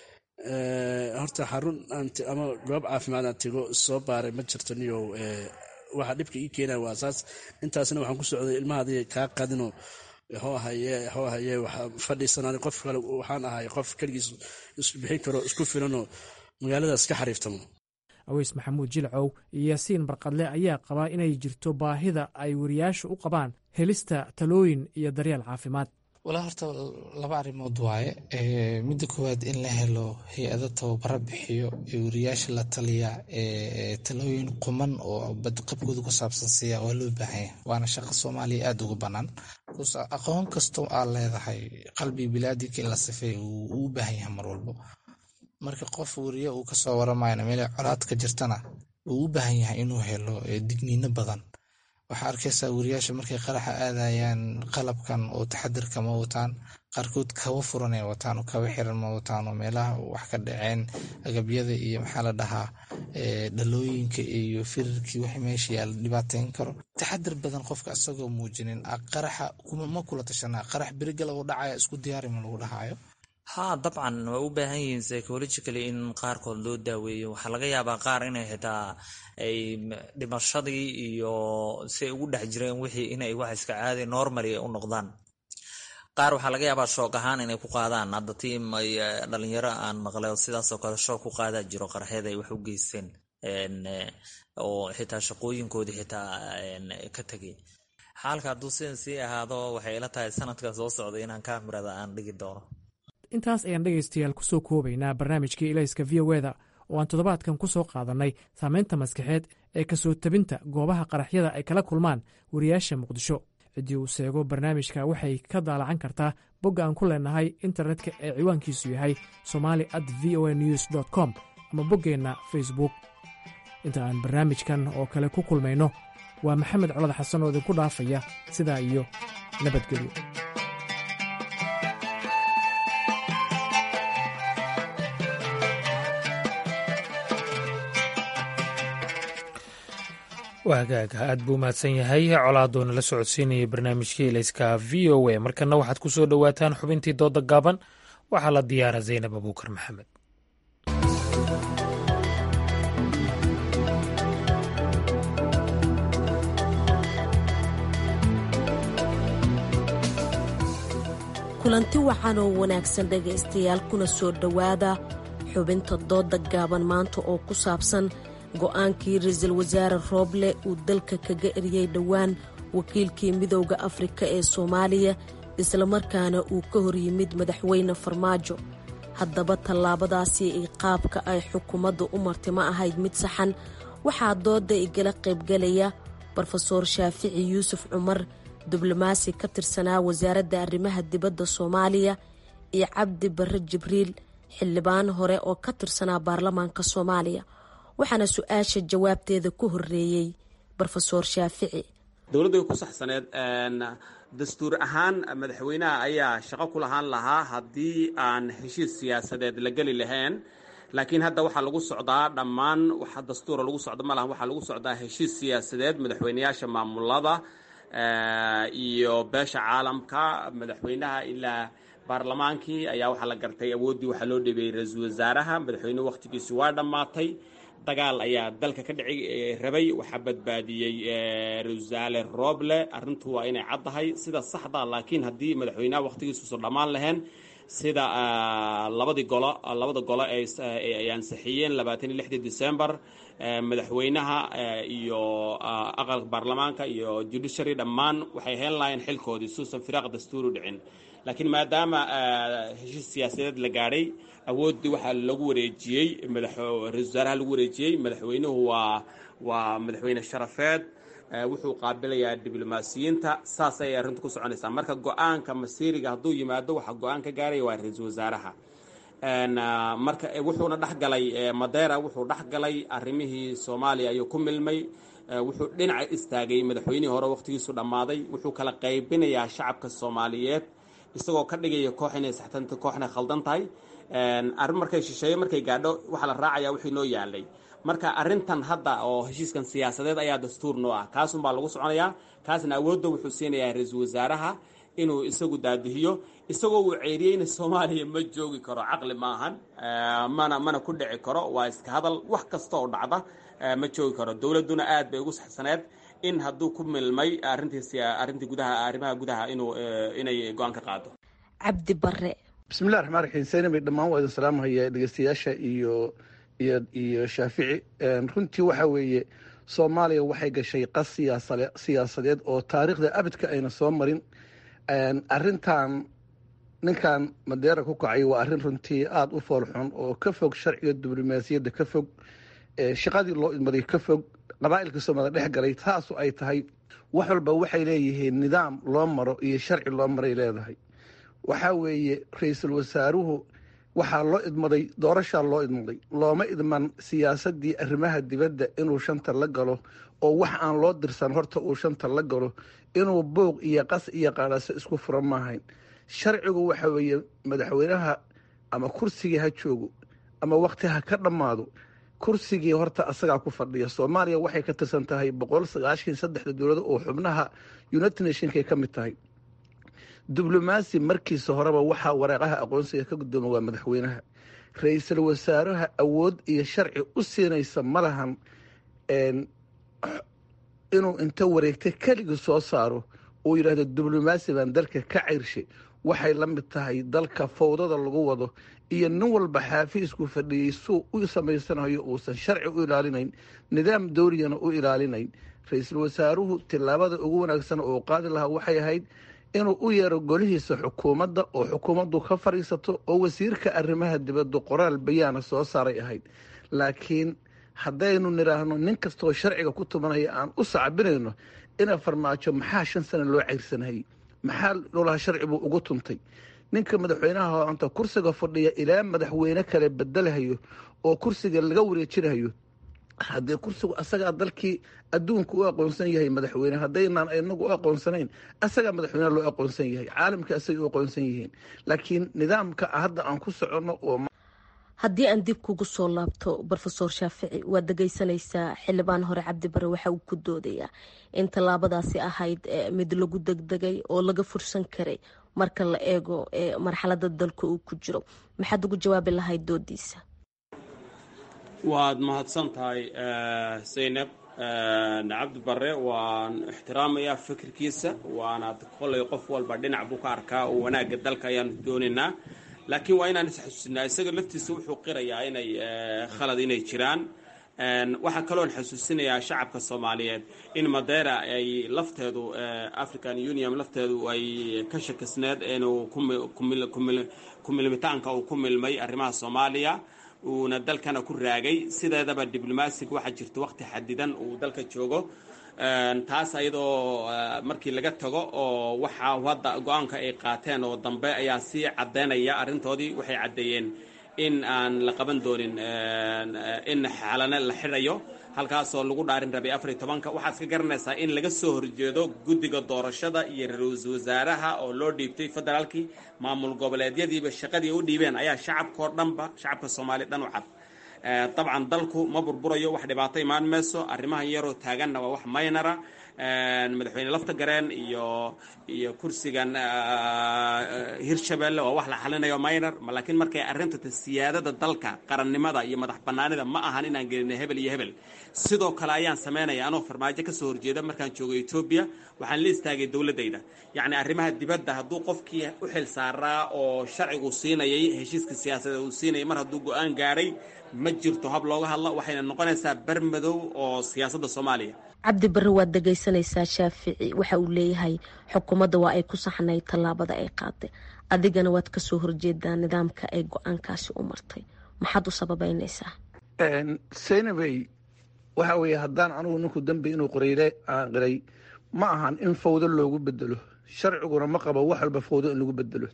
horta xarun ama goob caafimaad aan tego soo baaray ma jirto niyow waxa dhibka ii keenaya waa saas intaasna waxaan ku socday ilmahaadi kaa qadino hoo haye hoo haye fadhiisanaan qof kale waxaan ahay qof keligiis isbixin karo isku filanoo magaaladaas ka xariiftamo aweys maxamuud jilcow iyo yaasiin barqadle ayaa qabaa inay jirto baahida ay wariyaashu u qabaan helista talooyin iyo daryeel caafimaad walaa horta laba arrimood waaye midda koowaad in la helo hay-ado tababaro bixiyo ee wariyaasha la taliya talooyin quman oo badqabkooda ku saabsan siiya waa loo baahanya waana shaqo soomaaliya aada uga bannaan aqoon kastoo aad leedahay qalbi bilaadinka in la sifeey uu u baahan yahay mar walbo marka qof wariye uu kasoo waramayna meel colaad ka jirtana uu u baahan yahay inuu helo digniino badan waxaa arkaysaa wariyaasha markay qaraxa aadayaan qalabkan oo taxadirka ma wataan qaarkood kaba furan ay wataan oo kaba xiran ma wataan oo meelaha wax ka dhaceen agabyada iyo maxaa la dhahaa dhalooyinka iyo firirkii wax meesha yaala dhibaateyn karo taxadir badan qofka isagoo muujinin qaraxa ma kula tashanaa qarax beriga lagu dhacaya isku diyaari ma lagu dhahayo haa dabcan way u baahan yihiin psychologically in qaarkood loo daaweeyo waxaa laga yaabaa qaar inay xitaa ay dhimashadii iyo si ay ugu dhex jireen wixii inay wax iska caadi normally u noqdaan qaar waxaa laga yaabaa shoog ahaan inay ku qaadaan hadda tiim ay dhalinyaro aan maqlay sidaasoo kale shoog ku qaadaa jiro qaraxyada ay wax u geysteen oo xitaa shaqooyinkoodii xitaa ka tegay xaalka hadduu sidan sii ahaado waxay ila tahay sanadka soo socda inaan kaamirada aan dhigi doono intaas ayaan dhegaystayaal ku soo koobaynaa barnaamijkii ilayska v o eda oo aan toddobaadkan ku soo qaadannay saamaynta maskaxeed ee kasoo tabinta goobaha qaraxyada ay kala kulmaan wariyaasha muqdisho ciddii uu seego barnaamijka waxay ka daalacan kartaa bogga aan ku leenahay internetka ee ciwaankiisu yahay somali at v o a news dt com ama boggeenna facebook inta aan barnaamijkan oo kale ku kulmayno waa maxamed colad xasan oo idinku dhaafaya sidaa iyo nabadgelyo waagaaga aad buu mahadsan yahay colaadoo nala socodsiinayay barnaamijkii ilayska v o a markana waxaad ku soo dhowaataan xubintii dooda gaaban waxaa la diyaara zaynab abuukar maxamed kulanti wacan oo wanaagsan dhegaystayaal kuna soo dhowaada xubinta dooda gaaban maanta oo ku saabsan go'aankii ra-iisul wasaare rooble uu dalka kaga eryay dhowaan wakiilkii midowda afrika ee soomaaliya islamarkaana uu ka hor yimid madaxweyne farmaajo haddaba tallaabadaasi ay qaabka ay xukuumadda u martay ma ahayd mid saxan waxaa dooda igala qaybgalaya brofesoor shaafici yuusuf cumar diblomaasi ka tirsanaa wasaaradda arrimaha dibadda soomaaliya iyo cabdi barre jibriil xildhibaan hore oo ka tirsanaa baarlamaanka soomaaliya waxaana su-aasha jawaabteeda ku horeeyey brofesoor shaafici dowladdu way ku saxsaneed dastuur ahaan madaxweynaha ayaa shaqo ku lahaan lahaa haddii aan heshiis siyaasadeed la geli lahayn laakiin hadda waxaa lagu socdaa dhammaan waxa dastuura lagu socdo ma lahan waxaa lagu socdaa heshiis siyaasadeed madaxweynayaasha maamulada iyo beesha caalamka madaxweynaha ilaa baarlamaankii ayaa waxaa la gartay awooddii waxaa loo dhibeeyey ra-iisul wasaaraha madaxweynuhu wakhtigiisu waa dhammaatay dagaal ayaa dalka ka dhici rabay waxaa badbaadiyey ra-isul wasaare rooble arrintu waa inay caddahay sida saxda laakiin haddii madaxweynaha wakhtigiisuusan dhammaan lahayn sida labadii golo labada golo ay ansixiyeen labaatan iyo lixdii december madaxweynaha iyo aqalka baarlamaanka iyo judiciary dhammaan waxay heen lahayn xilkoodii suusan firaaq dastuuri dhicin laakiin maadaama heshiis siyaasadeed la gaadhay awooddii waxaa lagu wareejiyey ra-isul wasaaraha lagu wareejiyey madaxweynuhu waa waa madaxweyne sharafeed wuxuu qaabilayaa diblomaasiyiinta saas ayay arrintu ku soconaysaa marka go-aanka masiiriga hadduu yimaado waxaa go-aan ka gaaraya waa ra-iisul wasaaraha marka wuxuuna dhexgalay madeera wuxuu dhexgalay arrimihii soomaaliya ayuu ku milmay wuxuu dhinaca istaagay madaxweynihii hore wakhtigiisu dhammaaday wuxuu kala qaybinayaa shacabka soomaaliyeed isagoo ka dhigaya koox inay saxtanta kooxna khaldan tahay arrin markay shisheeye markay gaadho waxaa la raacaya wixii noo yaalay marka arrintan hadda oo heshiiskan siyaasadeed ayaa dastuur noo ah kaasunbaa lagu soconayaa kaasna awoodda wuxuu siinayaa ra-iisul wasaaraha inuu isagu daadihiyo isagoo uu ceeriyeyna soomaaliya ma joogi karo caqli maahan mana mana ku dhici karo waa iska hadal wax kasta oo dhacda ma joogi karo dowladduna aad bay ugu saxsaneed in hadduu ku milmay arrintii arrintii gudaha arrimaha gudaha inuu inay go-aan ka qaado cabdi bare bismillahi raxmaan raxiim saynabay dhammaan waa idin salaamahaya dhegeystayaasha iyo iyo iyo shaafici runtii waxa weeye soomaaliya waxay gashay qas siyaasale siyaasadeed oo taariikhda abidka ayna soo marin arrintan ninkan madeera ku kacay waa arrin runtii aada u foolxun oo ka fog sharciga diblomaasiyadda ka fog shaqadii loo idmaday ka fog qabaa'ilka soomaalida dhex galay taasu ay tahay wax walba waxay leeyihiin nidaam loo maro iyo sharci loo maray leedahay waxaa weeye ra-iisul wasaaruhu waxaa loo idmaday doorashaa loo idmaday looma idman siyaasadii arrimaha dibadda inuu shanta la galo oo wax aan loo dirsan horta uu shanta la galo inuu buuq iyo qas iyo qaadhaso isku fura maahayn sharcigu waxa weeye madaxweynaha ama kursigii ha joogo ama wakti ha ka dhammaado kursigii horta asagaa ku fadhiya soomaaliya waxay ka tirsan tahay boqol sagaashan saddexda dowlado oo xubnaha united nationkay ka mid tahay diblomaasi markiisa horeba waxaa waraaqaha aqoonsiga ka guddooma waa madaxweynaha ra-iisul wasaaraha awood iyo sharci u siinaysa malahan inuu inta wareegta keligii soo saaro uu yidhaahdo diblomaasi baan dalka ka ceyrshay waxay la mid tahay dalka fawdada lagu wado iyo nin walba xaafiisku fadhiyey suu u samaysanayo uusan sharci u ilaalinayn nidaam dowliyana u ilaalinayn ra-iisul wasaaruhu tillaabada ugu wanaagsan oo qaadi lahaa waxay ahayd inuu u yeero golihiisa xukuumadda oo xukuumaddu ka fadhiisato oo wasiirka arrimaha dibaddu qoraal bayaana soo saaray ahayd laakiin haddaynu nidhaahno nin kastaoo sharciga ku tumanaya aan u sacbinayno ina farmaajo maxaa shan sana loo ceyrsanayay maxaa lolaha sharci buu ugu tuntay ninka madaxweynaha anta kursiga fadhiya ilaa madaxweyne kale bedelahayo oo kursiga laga wareejinayo haddii kursigu asagaa dalkii adduunka u aqoonsan yahay madaxweyne haddaynaan inagu u aqoonsanayn asagaa madaxweyne loo aqoonsan yahay caalamka asagay u aqoonsan yihiin laakiin nidaamka hadda aan ku soconno oo haddii aan dib kugu soo laabto rofesor shaafici waad dhegeysanaysaa xildhibaan hore cabdibare waxa uu ku doodayaa in tallaabadaasi ahayd mid lagu degdegay oo laga fursan karay marka la eego marxalada dalka uu ku jiro maxaad ugu jawaabi lahayd doodiisa waad mahadsan tahay zaynab cabdi bare waan ixtiraamayaa fikirkiisa waana kolay qof walba dhinac buu ka arkaa oo wanaagga dalka ayaanu doonaynaa laakiin waa inaan isxasuusinaa isaga laftiisa wuxuu qirayaa inay khalad inay jiraan waxaa kaloon xasuusinayaa shacabka soomaaliyeed in madeira ay lafteedu african union lafteedu ay ka shakisneed inuu kumilmitaanka uu ku milmay arrimaha soomaaliya uuna dalkana ku raagay sideedaba diblomaasiga waxaa jirta waqti xadidan uu dalka joogo taas ayadoo markii laga tago oo waxaa hadda go-aanka ay qaateen oo dambe ayaa sii caddeynaya arrintoodii waxay caddeeyeen in aan la qaban doonin in xalane la xidhayo halkaasoo lagu dhaarin rabay afariy tobanka waxaad ka garanaysaa in laga soo horjeedo guddiga doorashada iyo ra-iisul wasaaraha oo loo dhiibtay federaalkii maamul goboleedyadiiba shaqadii u dhiibeen ayaa shacabkao dhanba shacabka soomaaliya dhan u cad dabcan dalku ma burburayo wax dhibaato imaan mayso arrimahan yaroo taaganna waa wax maynara madaxweyne lafta gareen iyo iyo kursigan hirshabelle waa wax la xalinayo minor laakiin markay arrinta siyaadada dalka qarannimada iyo madax banaanida ma ahan inaan gelina hebel iyo hebel sidoo kale ayaan samaynaya anoo farmaajo kasoo horjeeda markaan joogo etoobiya waxaan la istaagay dowladayda yacni arrimaha dibadda hadduu qofkii u xil saaraa oo sharcigu siinayay heshiiska siyaasadeed uu siinayay mar hadduu go-aan gaadhay ma jirto hab looga hadlo waxayna noqonaysaa bermadow oo siyaasadda soomaaliya cabdi barre waad dhegaysanaysaa shaafici waxa uu leeyahay xukuumadda waa ay ku saxnay tallaabada ay qaaday adigana waad kasoo horjeedaa nidaamka ay go-aankaasi u martay maxaad u sababeynaysaa saynabey waxa weeye haddaan anugu ninku dambi inuu qoreyle aan qiray ma ahan in fawdo loogu bedelo sharciguna ma qabo wax walba fawdo in lagu bedelo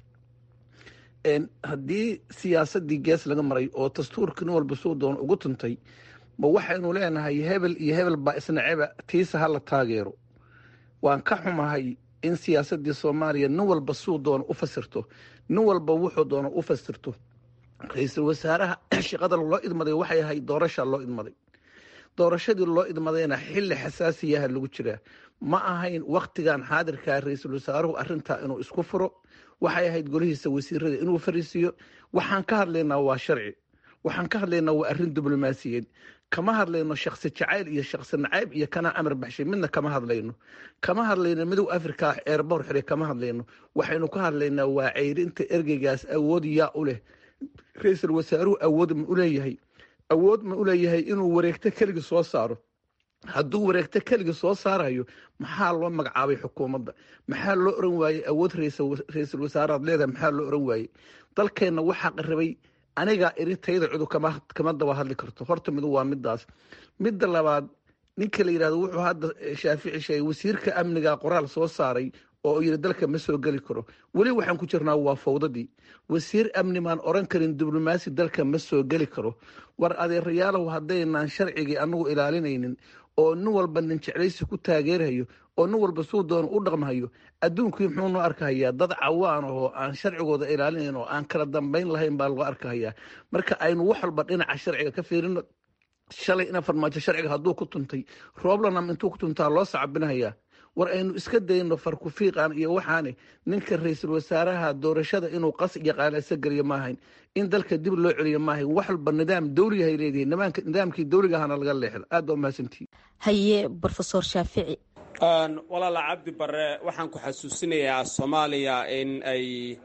haddii siyaasadii gees laga maray oo dastuurka nin walba suu doon ugu tuntay ma waxaynu leenahay hebel iyo hebel baa isnaceba tiisa ha la taageero waan ka xumahay in siyaasadii soomaaliya nin walba suu doono u fasirto nin walba wuxuu doono u fasirto ra-iisul wasaaraha shaqada loo idmaday waxay ahayd doorasha loo idmaday doorashadii loo idmadayna xilli xasaasiyaha lagu jiraa ma ahayn waktigan xaadirkaa ra-iisul wasaaruhu arintaa inuu isku furo waxay ahayd golihiisa wasiirada inuu fariisiiyo waxaan ka hadlaynaa waa sharci waxaan ka hadlaynaa waa arrin diblomaasiyeed kama hadlayno shaksi jacayl iyo shaksi nacayb iyo kanaa amar baxshay midna kama hadlayno kama hadlayno midow africa eerboor xire kama hadlayno waxaynu ka hadlaynaa waa ceyrinta ergeygaas awood yaa u leh ra-iisul wasaaruhu awood ma u leeyahay awood ma u leeyahay inuu wareegto keligii soo saaro hadduu wareegto keligii soo saarayo maxaa loo magacaabay xukuumadda maxaa loo oran waayey awood ra-iisul wasaaraad leedahay maxaa loo oran waayey dalkeenna waxaa qarabay anigaa iritayda cudu kama daba hadli karto horta midu waa midaas midda labaad ninka la yidhahdo wuxuu hadda shaafici sheegay wasiirka amniga qoraal soo saaray oo yidhi dalka ma soo geli karo weli waxaan ku jirnaa waa fawdadii wasiir amni maan oran karin diblomaasi dalka ma soo geli karo war adeerayaalow haddaynaan sharcigii anagu ilaalinaynin oo nin walba nin jeclaysi ku taageerayo oo nin walba suu doono u dhaqmahayo adduunkii muxuu noo arkahayaa dad cawaan ahoo aan sharcigooda ilaalinayn oo aan kala dambayn lahayn baa loo arkahayaa marka aynu wax walba dhinaca sharciga ka fiirino shalay ina farmaajo sharciga hadduu ku tuntay rooblanam intuu ku tuntaa loo sacabinahayaa war aynu iska dayno farkufiiqan iyo waxaane ninka ra-iisul wasaaraha doorashada inuu qas iyo qaalasa geliyo maahayn in dalka dib loo celiyo maahayn wax walba nidaam dawligahay leedihi nidaamkii dawligahana laga leexdo aad baa umahadsantihi haye rofesor shaafici walaala cabdi bare waxaan ku xasuusinayaa soomaaliya in ay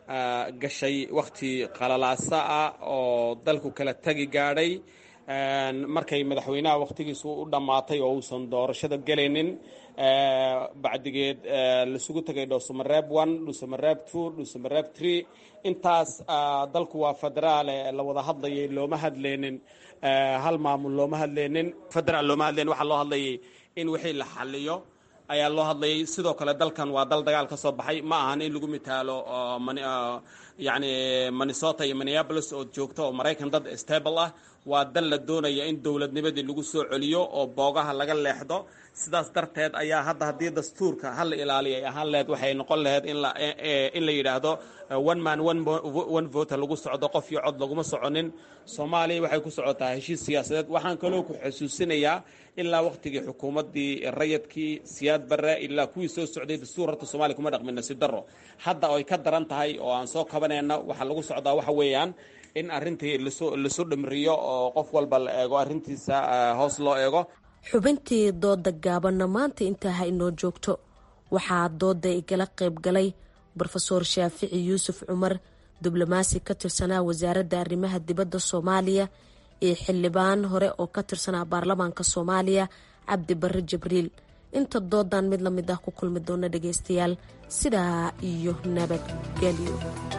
gashay wakhti qalalaasa ah oo dalku kala tagi gaadhay markay madaxweynaha wakhtigiisu u dhammaatay oo uusan doorashada gelaynin bacdigeed lasugu tegay dhuusamareeb one dhuusamareeb two dhuusamareeb three intaas dalku waa federaale la wada hadlayay looma hadleynin hal maamul looma hadleynin federaal looma hadleynin waxaa loo hadlayay in wixii la xaliyo ayaa loo hadlayay sidoo kale dalkan waa dal dagaal ka soo baxay ma ahan in lagu mitaalo yani minnesota iyo minneapolis oo joogto oo maraykan dad stable ah waa dal la doonaya in dowladnimadii lagu soo celiyo oo boogaha laga leexdo sidaas darteed ayaa hadda haddii dastuurka hala ilaaliya ay ahaan laheyd waxay noqon laheyd in la yidhaahdo one man one vote lagu socdo qof iyo cod laguma soconin soomaaliya waxay ku socotaa heshiis siyaasadeed waxaan kaloo ku xusuusinayaa ilaa wakhtigii xukuumaddii rayadkii siyaad barre ilaa kuwii soo socday dastuur horta soomaliya kuma dhaqmin nasiib darro hadda oy ka daran tahay oo aan soo kabanayna waxaa lagu socdaa waxa weeyaan in arrintii lasu dhimriyo oo qof walba la eego arrintiisa hoos loo eego xubintii dooda gaabanna maanta intaa ha inoo joogto waxaa dooda igala qayb galay brofeor shaafici yuusuf cumar diblomaasi ka tirsanaa wasaaradda arrimaha dibadda soomaaliya iyo xildhibaan hore oo ka tirsanaa baarlamaanka soomaaliya cabdi barre jibriil inta doodan mid la mid ah ku kulmi doona dhageystayaal sidaa iyo nabadgelyo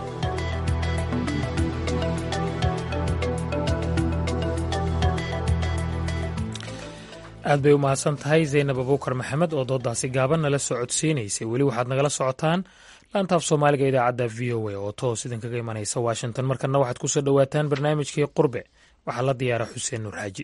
aad bay u mahadsan tahay zaynab abuukar maxamed oo doodaasi gaaban nala soo codsiinaysay weli waxaad nagala socotaan laantaaf soomaaliga idaacadda v o a oo toos idinkaga imanaysa washington markana waxaad kusoo dhowaataan barnaamijkii qurbe waxaa la diyaara xuseen nuur xaaji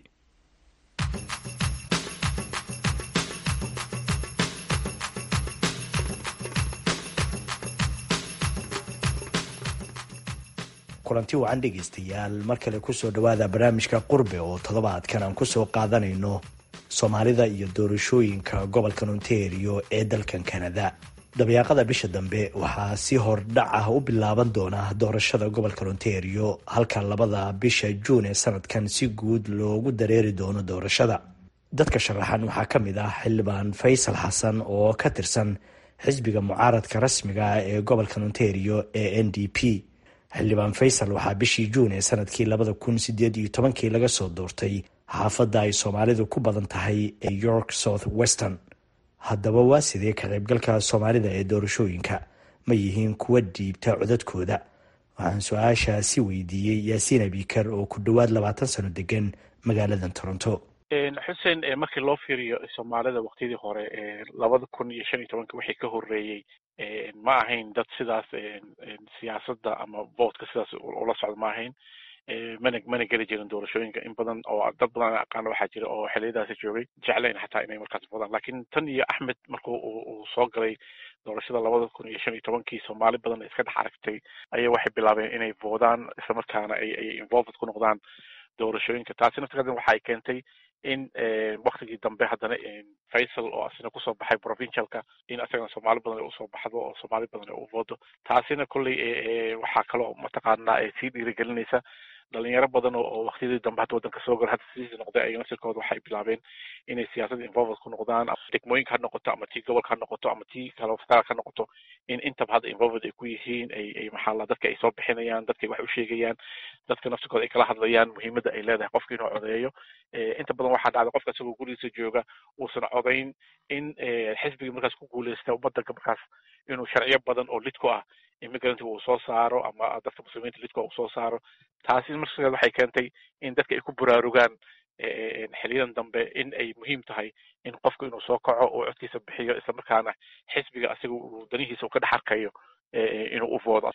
kulanti wacan dhegaystayaal mar kale kusoo dhowaada barnaamijka qurbe oo toddobaadkan aan kusoo qaadanayno soomaalida iyo doorashooyinka gobolka ontario ee dalkan kanada dabayaaqada bisha dambe waxaa si hordhac ah u bilaaban doona doorashada gobolka ontario halka labada bisha juun ee sanadkan si guud loogu dareeri doono doorashada dadka sharaxan waxaa ka mid ah xildhibaan faysal xasan oo ka tirsan xisbiga mucaaradka rasmiga ah ee gobolka ontario ee n d p xildhibaan faysal waxaa bishii juun ee sanadkii labada kun sideed iyo tobankii laga soo doortay xaafadda ay soomaalidu ku badan tahay ee york south western haddaba waa sidee ka qaybgalka soomaalida ee doorashooyinka ma yihiin kuwa dhiibta codadkooda waxaan su-aashaasi weydiiyey yaasiin abikar oo ku dhowaad labaatan sano degan magaaladan toronto xuseen markii loo fiiriyo soomaalida waktiyadii hore labada kun iyo shan iyo tobanka wixii ka horeeyey ma ahayn dad sidaas siyaasadda ama votka sidaas ula socda ma ahayn mana mana geli jirin doorashooyinka in badan oo dad badan aan aqaano waxaa jira oo xiliyadaasi joogay jeclayn xataa inay markaas vodaan lakin tan iyo axmed marku uu soo galay doorashada labada kun iyo shan iyo tobankii soomaali badan iska dhex aragtay ayaa waxay bilaabeen inay voodaan islamarkaana ay ay involved ku noqdaan doorashooyinka taasi naftigeeda waxay keentay in waktigii dambe haddana faysal oo asina kusoo baxay provincialka in asagana soomaali badan ay usoo baxdo oo soomaali badan ay u voodo taasina kolley waxaa kaloo mataqaanaa sii dhiirigelinaysa dhalinyaro badan oo waktiyadii dambe hadda waddanka soo gala hadda sidiisi noqday ayaga naftirkooda waxay bilaabeen inay siyaasadda involved ku noqdaan degmooyinka ha noqoto ama tii gobolka ha noqoto ama tii kale federaalka ha noqoto in intaba hadda involved ay ku yihiin ay ay maxaa la dadka ay soo bixinayaan dadka ay wax u sheegayaan dadka naftirkooda ay kala hadlayaan muhiimadda ay leedahay qofka inuu codeeyo inta badan waxaa dhacda qofka isagoo gurigiisa jooga uusan codayn in xisbigii markaas ku guuleysta waddanka markaas inuu sharciyo badan oo lid ku ah immigrantga uu soo saaro ama dadka muslimiinta lidka uu soo saaro taasi markaas waxay keentay in dadka ay ku buraarugaan xiliyadan dambe in ay muhiim tahay in qofku inuu soo kaco oo codkiisa bixiyo islamarkaana xisbiga asiga uu danihiisa uu ka dhex arkayo inuu u voodo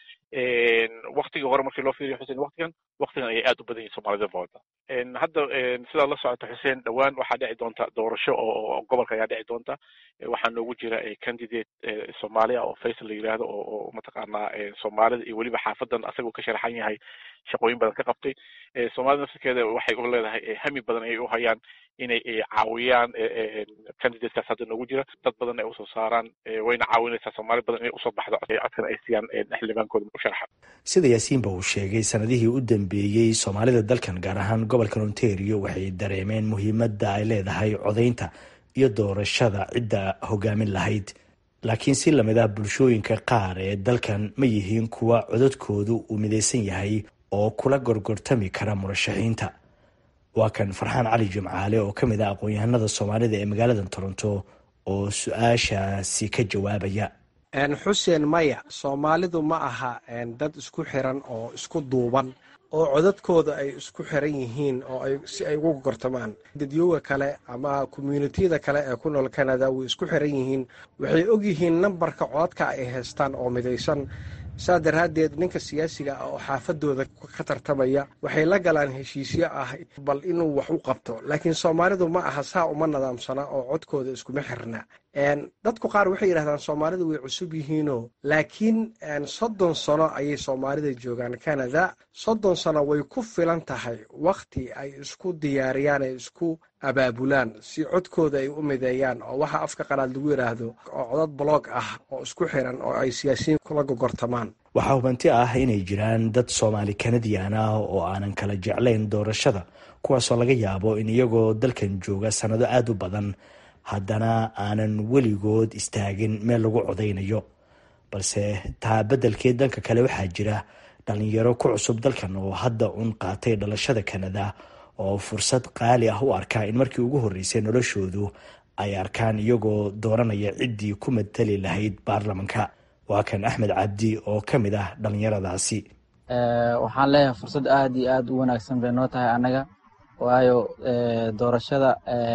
waktigii hore markii loo fiiriyo xuseen waktigan waktigan ayay aad u badan yihin soomaalida vooda hadda sidaa la socota xuseen dhowaan waxaa dhici doonta doorasho oo gobolka ayaa dhici doonta waxaa noogu jira candidate soomaali ah oo faysal la yidhaahdo oo mataqaanaa soomaalida iyo weliba xaafadan asaga uu ka sharaxan yahay shaqooyin badan ka qabtay soomaalida naftirkeeda waxay u leedahay hami badan ayay u hayaan inay caawiyaan candidatekaas hadda noogu jira dad badan ay usoo saaraan wayna caawinaysaa soomaali badan inay usoo baxdo codkan ay siiyaan xildhibaankooda u sharaxa sida yaasiinba uu sheegay sanadihii u dambeeyey soomaalida dalkan gaar ahaan gobolka ontario waxay dareemeen muhiimadda ay leedahay codaynta iyo doorashada cidda hogaamin lahayd laakiin si lamid ah bulshooyinka qaar ee dalkan ma yihiin kuwa codadkoodu uu midaysan yahay oo kula gorgortami kara murashaxiinta waa kan farxaan cali jimcaale oo ka mid ah aqoon-yahanada soomaalida ee magaalada toronto oo su-aashaasi ka jawaabaya xuseen maya soomaalidu ma aha dad isku xiran oo isku duuban oo codadkooda ay isku xiran yihiin oo ay si ay ugu gortamaan dadyooga kale ama commuunitiyada kale ee ku nool canada way isku xiran yihiin waxay ogyihiin nambarka codadka ay haystaan oo midaysan saa daraaddeed ninka siyaasiga ah oo xaafadooda ka tartamaya waxay la galaan heshiisyo ah bal inuu wax u qabto laakiin soomaalidu ma aha saa uma nadaamsana oo codkooda iskuma xirna dadku qaar waxay yidhahdaan soomaalidu way cusub yihiinoo laakiin soddon sano ayay soomaalida joogaan canada soddon sano way ku filan tahay wakhti ay isku diyaariyaan ay isku abaabulaan si codkooda ay u mideeyaan oo waxa afka qalaad lagu yidhaahdo oo codad bloog ah oo isku xiran oo ay siyaasiyiin kula gogortamaan waxaa hubanti ah inay jiraan dad soomaali kanadiyan ah oo aanan kala jeclayn doorashada kuwaasoo laga yaabo in iyagoo dalkan jooga sannado aada u badan haddana aanan weligood istaagin meel lagu codaynayo balse taa beddelkeed dhanka kale waxaa jira dhalinyaro ku cusub dalkan oo hadda un qaatay dhalashada kanada oo fursad qaali ah u arkaa in markii ugu horreysay noloshoodu ay arkaan iyagoo dooranaya ciddii ku matali lahayd baarlamanka waa kan axmed cabdi oo ka mid ah dhallinyaradaasi waxaan leeyahay fursad aada iyo aada u wanaagsan bay noo tahay annaga waayo doorashada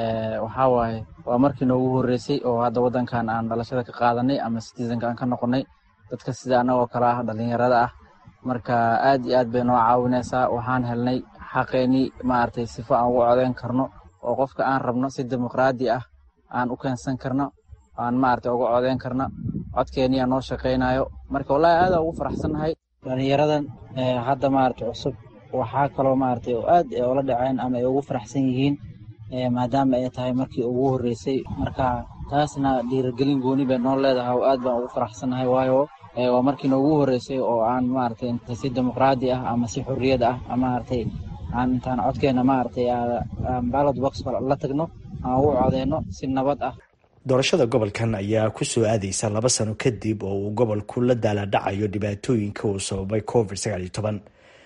waxaa waaye waa markii noogu horreysay oo hadda waddankan aan dhalashada ka qaadanay ama citizenka aan ka noqonay dadka sida annagoo kale ah dhallinyarada ah marka aad iyo aad bay noo caawinaysaa waxaan helnay xaqeenii maaragtay sifo aan ugu codeyn karno oo qofka aan rabno si dimuqraadi ah aan u keensan karno aan maaragtay uga codeyn karno codkeeniyaa noo shaqaynayo marka wallaahi aada ugu faraxsannahay dhallinyaradan hadda maaragtay cusub waxaa kaloo maaragtay oo aad ula dhaceen ama ay ugu faraxsan yihiin maadaama ay tahay markii ugu horreysay marka taasna dhiirigelin gooni bay noo leedahay oo aad baan ugu faraxsannahay waayo waa markii noogu horreysay oo aan maaragtay inta si dimuqraadi ah ama si xorriyad ah maaragtay aan intaan codkeena maaragtay ballot box la tagno aan ugu codeyno si nabad ah doorashada gobolkan ayaa ku soo aadaysa laba sano kadib oo uu gobolku la daaladhacayo dhibaatooyinka uu sababay covid sagaal iyo toban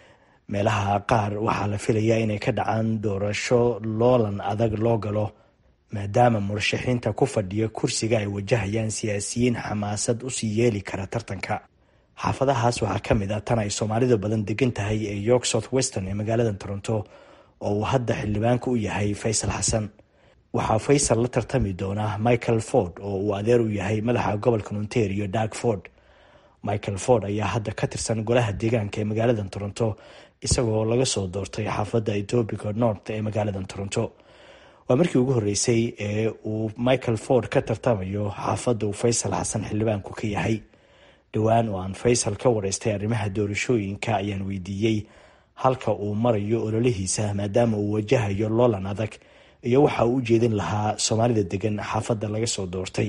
meelaha qaar waxaa la filayaa inay ka dhacaan doorasho loolan adag loo galo maadaama murashaxiinta ku fadhiya kursiga ay wajahayaan siyaasiyiin xamaasad usii yeeli kara tartanka xaafadahaas waxaa ka mid ah tan ay soomaalidu badan degan tahay ee york south western ee magaalada toronto oo uu hadda xildhibaanka u yahay faysal xasan waxaa faysal la tartami doona michael ford oo uu adeer u yahay madaxa gobolka ontario dark ford michael ford ayaa hadda ka tirsan golaha deegaanka ee magaalada toronto isagoo laga soo doortay xaafadda etobica north ee magaalada toronto waa markii ugu horreysay ee uu michael ford ka tartamayo xaafadda uu faysal xasan xildhibaanku ka yahay dhowaan oo aan faysal ka wareystay arrimaha doorashooyinka ayaan weydiiyey halka uu marayo ololihiisa maadaama uu wajahayo loolan adag iyo waxa uu u jeedin lahaa soomaalida degan xaafadda laga soo doortay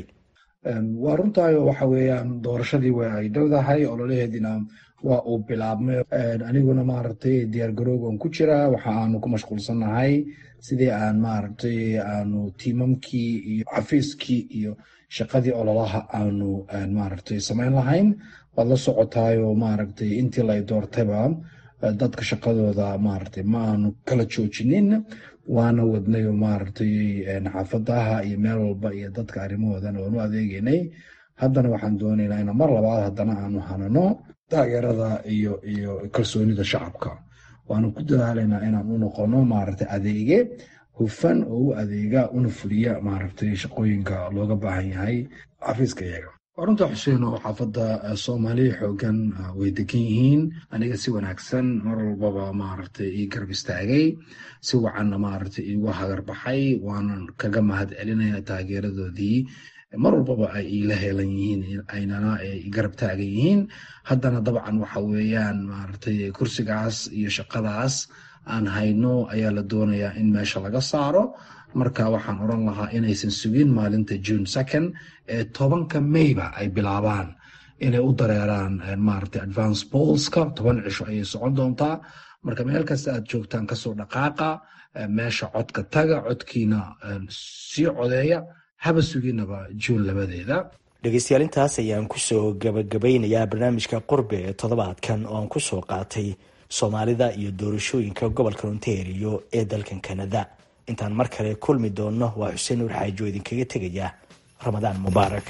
waa runtaayo waxa weeyaan doorashadii waa ay dhowdahay ololaheediina waa uu bilaabmay aniguna maaragtay diyaargaroogan ku jiraa waxa aanu ku mashquulsannahay sidii aan maaragtay aanu tiimamkii iyo xafiiskii iyo shaqadii ololaha aanu maaragtay samayn lahayn waad la socotaayo maaragtay intii lay doortayba dadka shaqadooda maaragtay ma aanu kala joojinin waana wadnayo maaragtay xaafadaha iyo meel walba iyo dadka arrimahoodan waanu adeegeynay haddana waxaan doonaynaa in mar labaad haddana aanu hanano taageerada iyo iyo kalsoonida shacabka waanu ku dadaalaynaa inaan u noqono maaragtay adeege hufan oo u adeega una fuliya maaragtay shaqooyinka looga baahan yahay xafiiska iyaga runta xuseen oo xaafadda soomaaliya xoogan way degan yihiin aniga si wanaagsan mar walbaba maaragtay ii garab istaagay si wacanna maaragtay iigu hagarbaxay waanan kaga mahad celinaya taageeradoodii mar walbaba ay iila heelan yihiin aynana garab taagan yihiin haddana dabcan waxa weeyaan maaragtay kursigaas iyo shaqadaas aan hayno ayaa la doonayaa in meesha laga saaro marka waxaan odran lahaa inaysan sugin maalinta june second ee tobanka mayba ay bilaabaan inay u dareeraan maaragtay advance polska toban cisho ayay socon doontaa marka meel kasta aad joogtaan kasoo dhaqaaqa meesha codka taga codkiina sii codeeya haba suginaba juun labadeeda dhegeystayaal intaas ayaan kusoo gabagabeynayaa barnaamijka qurbe ee toddobaadkan oo aan kusoo qaatay soomaalida iyo doorashooyinka gobolka ontario ee dalkan kanada intaan mar kale kulmi doonno waa xuseen nuur xaajo idinkaga tegaya ramadaan mubaarak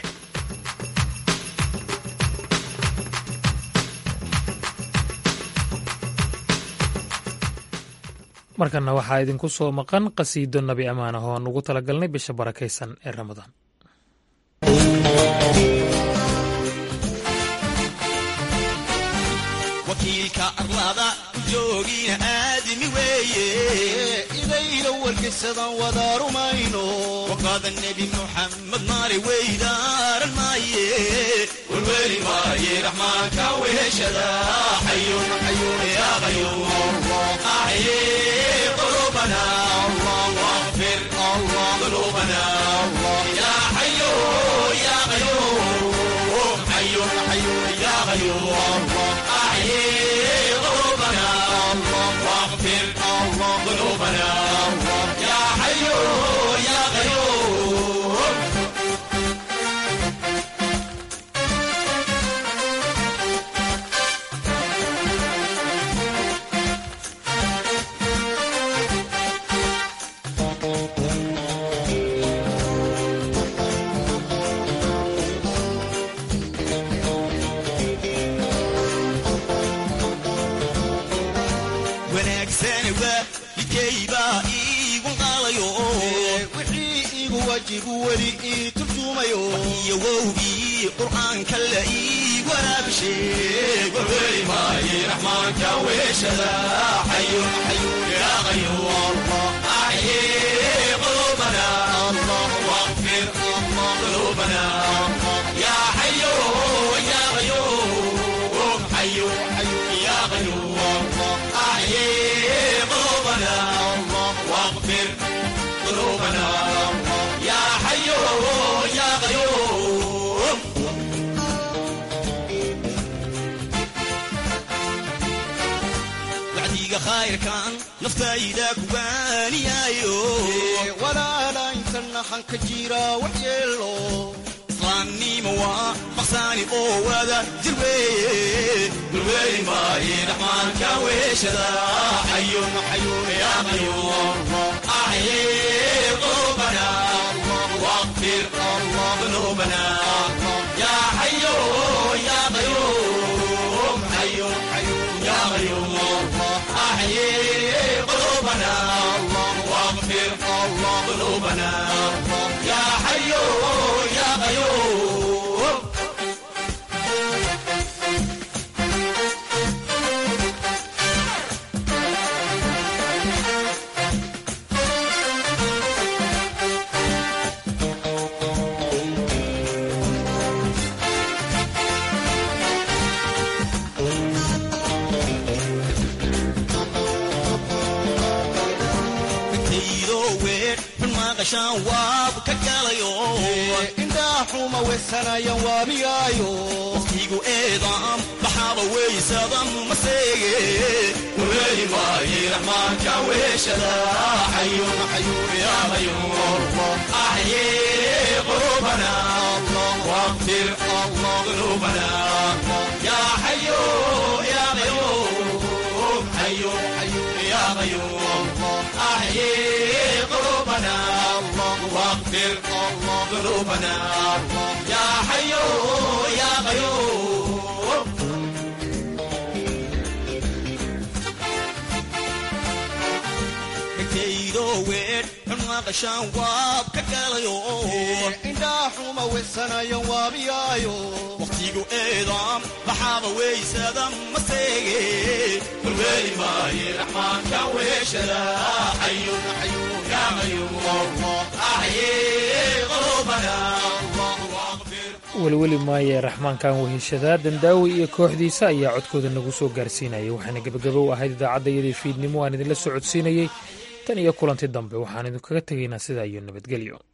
markana waxaa idinku soo maqan qasiido nabi ammaan ah oo aan ugu talagalnay bisha barakaysan ee ramadaan wakiilka arlada joogiina aadimi weeye idayla wargaysadan wada rumayno waqaada nebi muxamed maali weydaaran maaye warweli maaye raxmaanka weheshada xayun xayun yaa qayuum axye qulubana واغفر ذنوبنا يا حي يا قيوم حي حي يا قيوم أحيي قلوبنا واغفر ذنوبنا يا حي يا قيوم wanaagsani waa midkaybaa iigu qaalayo wixii iigu wajibu weli ii turjumayo iyo wowgii qur'aanka la ii waraabisheeg warweli maaye raxmaanka weeshada xayun xayun yaa qayuum axye qulubana واغفر ذنوبنا يا حي يا قيوم حي حي يا قيوم أحيي قلوبنا واغفر ذنوبنا يا حي يا قيوم wacdiga khayrkan naftayda kuwaaniyaayo walaala intana hanka jira waxyeelo islaamnimo waa maqsaani oo wada jir weeye gurweeli maaye raxmaanka weeshada xayun xayun yaa qayuum axye qulubana واغفر ذنوبنا يا حي يا قيوم حي حي يا قيوم أحيي قلوبنا واغفر ذنوبنا يا حي يا قيوم maqashaan waab ka galayo indhaaxuma weysanayan waabigaayo waqtigu eedaam baxaaba weysadan maseege warweeli maaye raxmaanka weeshada xayun xayun yaa qayuum axye qulubana واغفر ذنوبنا يا حي يا قيوم حي حي يا قيوم أحيي قلوبنا واغفر ذنوبنا يا حي يا قيوم kaydo weer xunmaqashaan waab ka galayo indhaaxuma weysanayan waabiyaayo waqtigu eedaam baxaaba weysadan maseege warweeli maaye raxmaanka weeshada xayun xayun yaa qayuum axye qulubana welweli maaye raxmaankan weheshadaa dandaawi iyo kooxdiisa ayaa codkooda nagu soo gaarsiinayay waxaana gebagabo u ahayd idaacadda iyadii fiidnimo aan idinla socodsiinayey tan iyo kulanti dambe waxaan idinkaga tegaynaa sidaa iyo nabadgelyo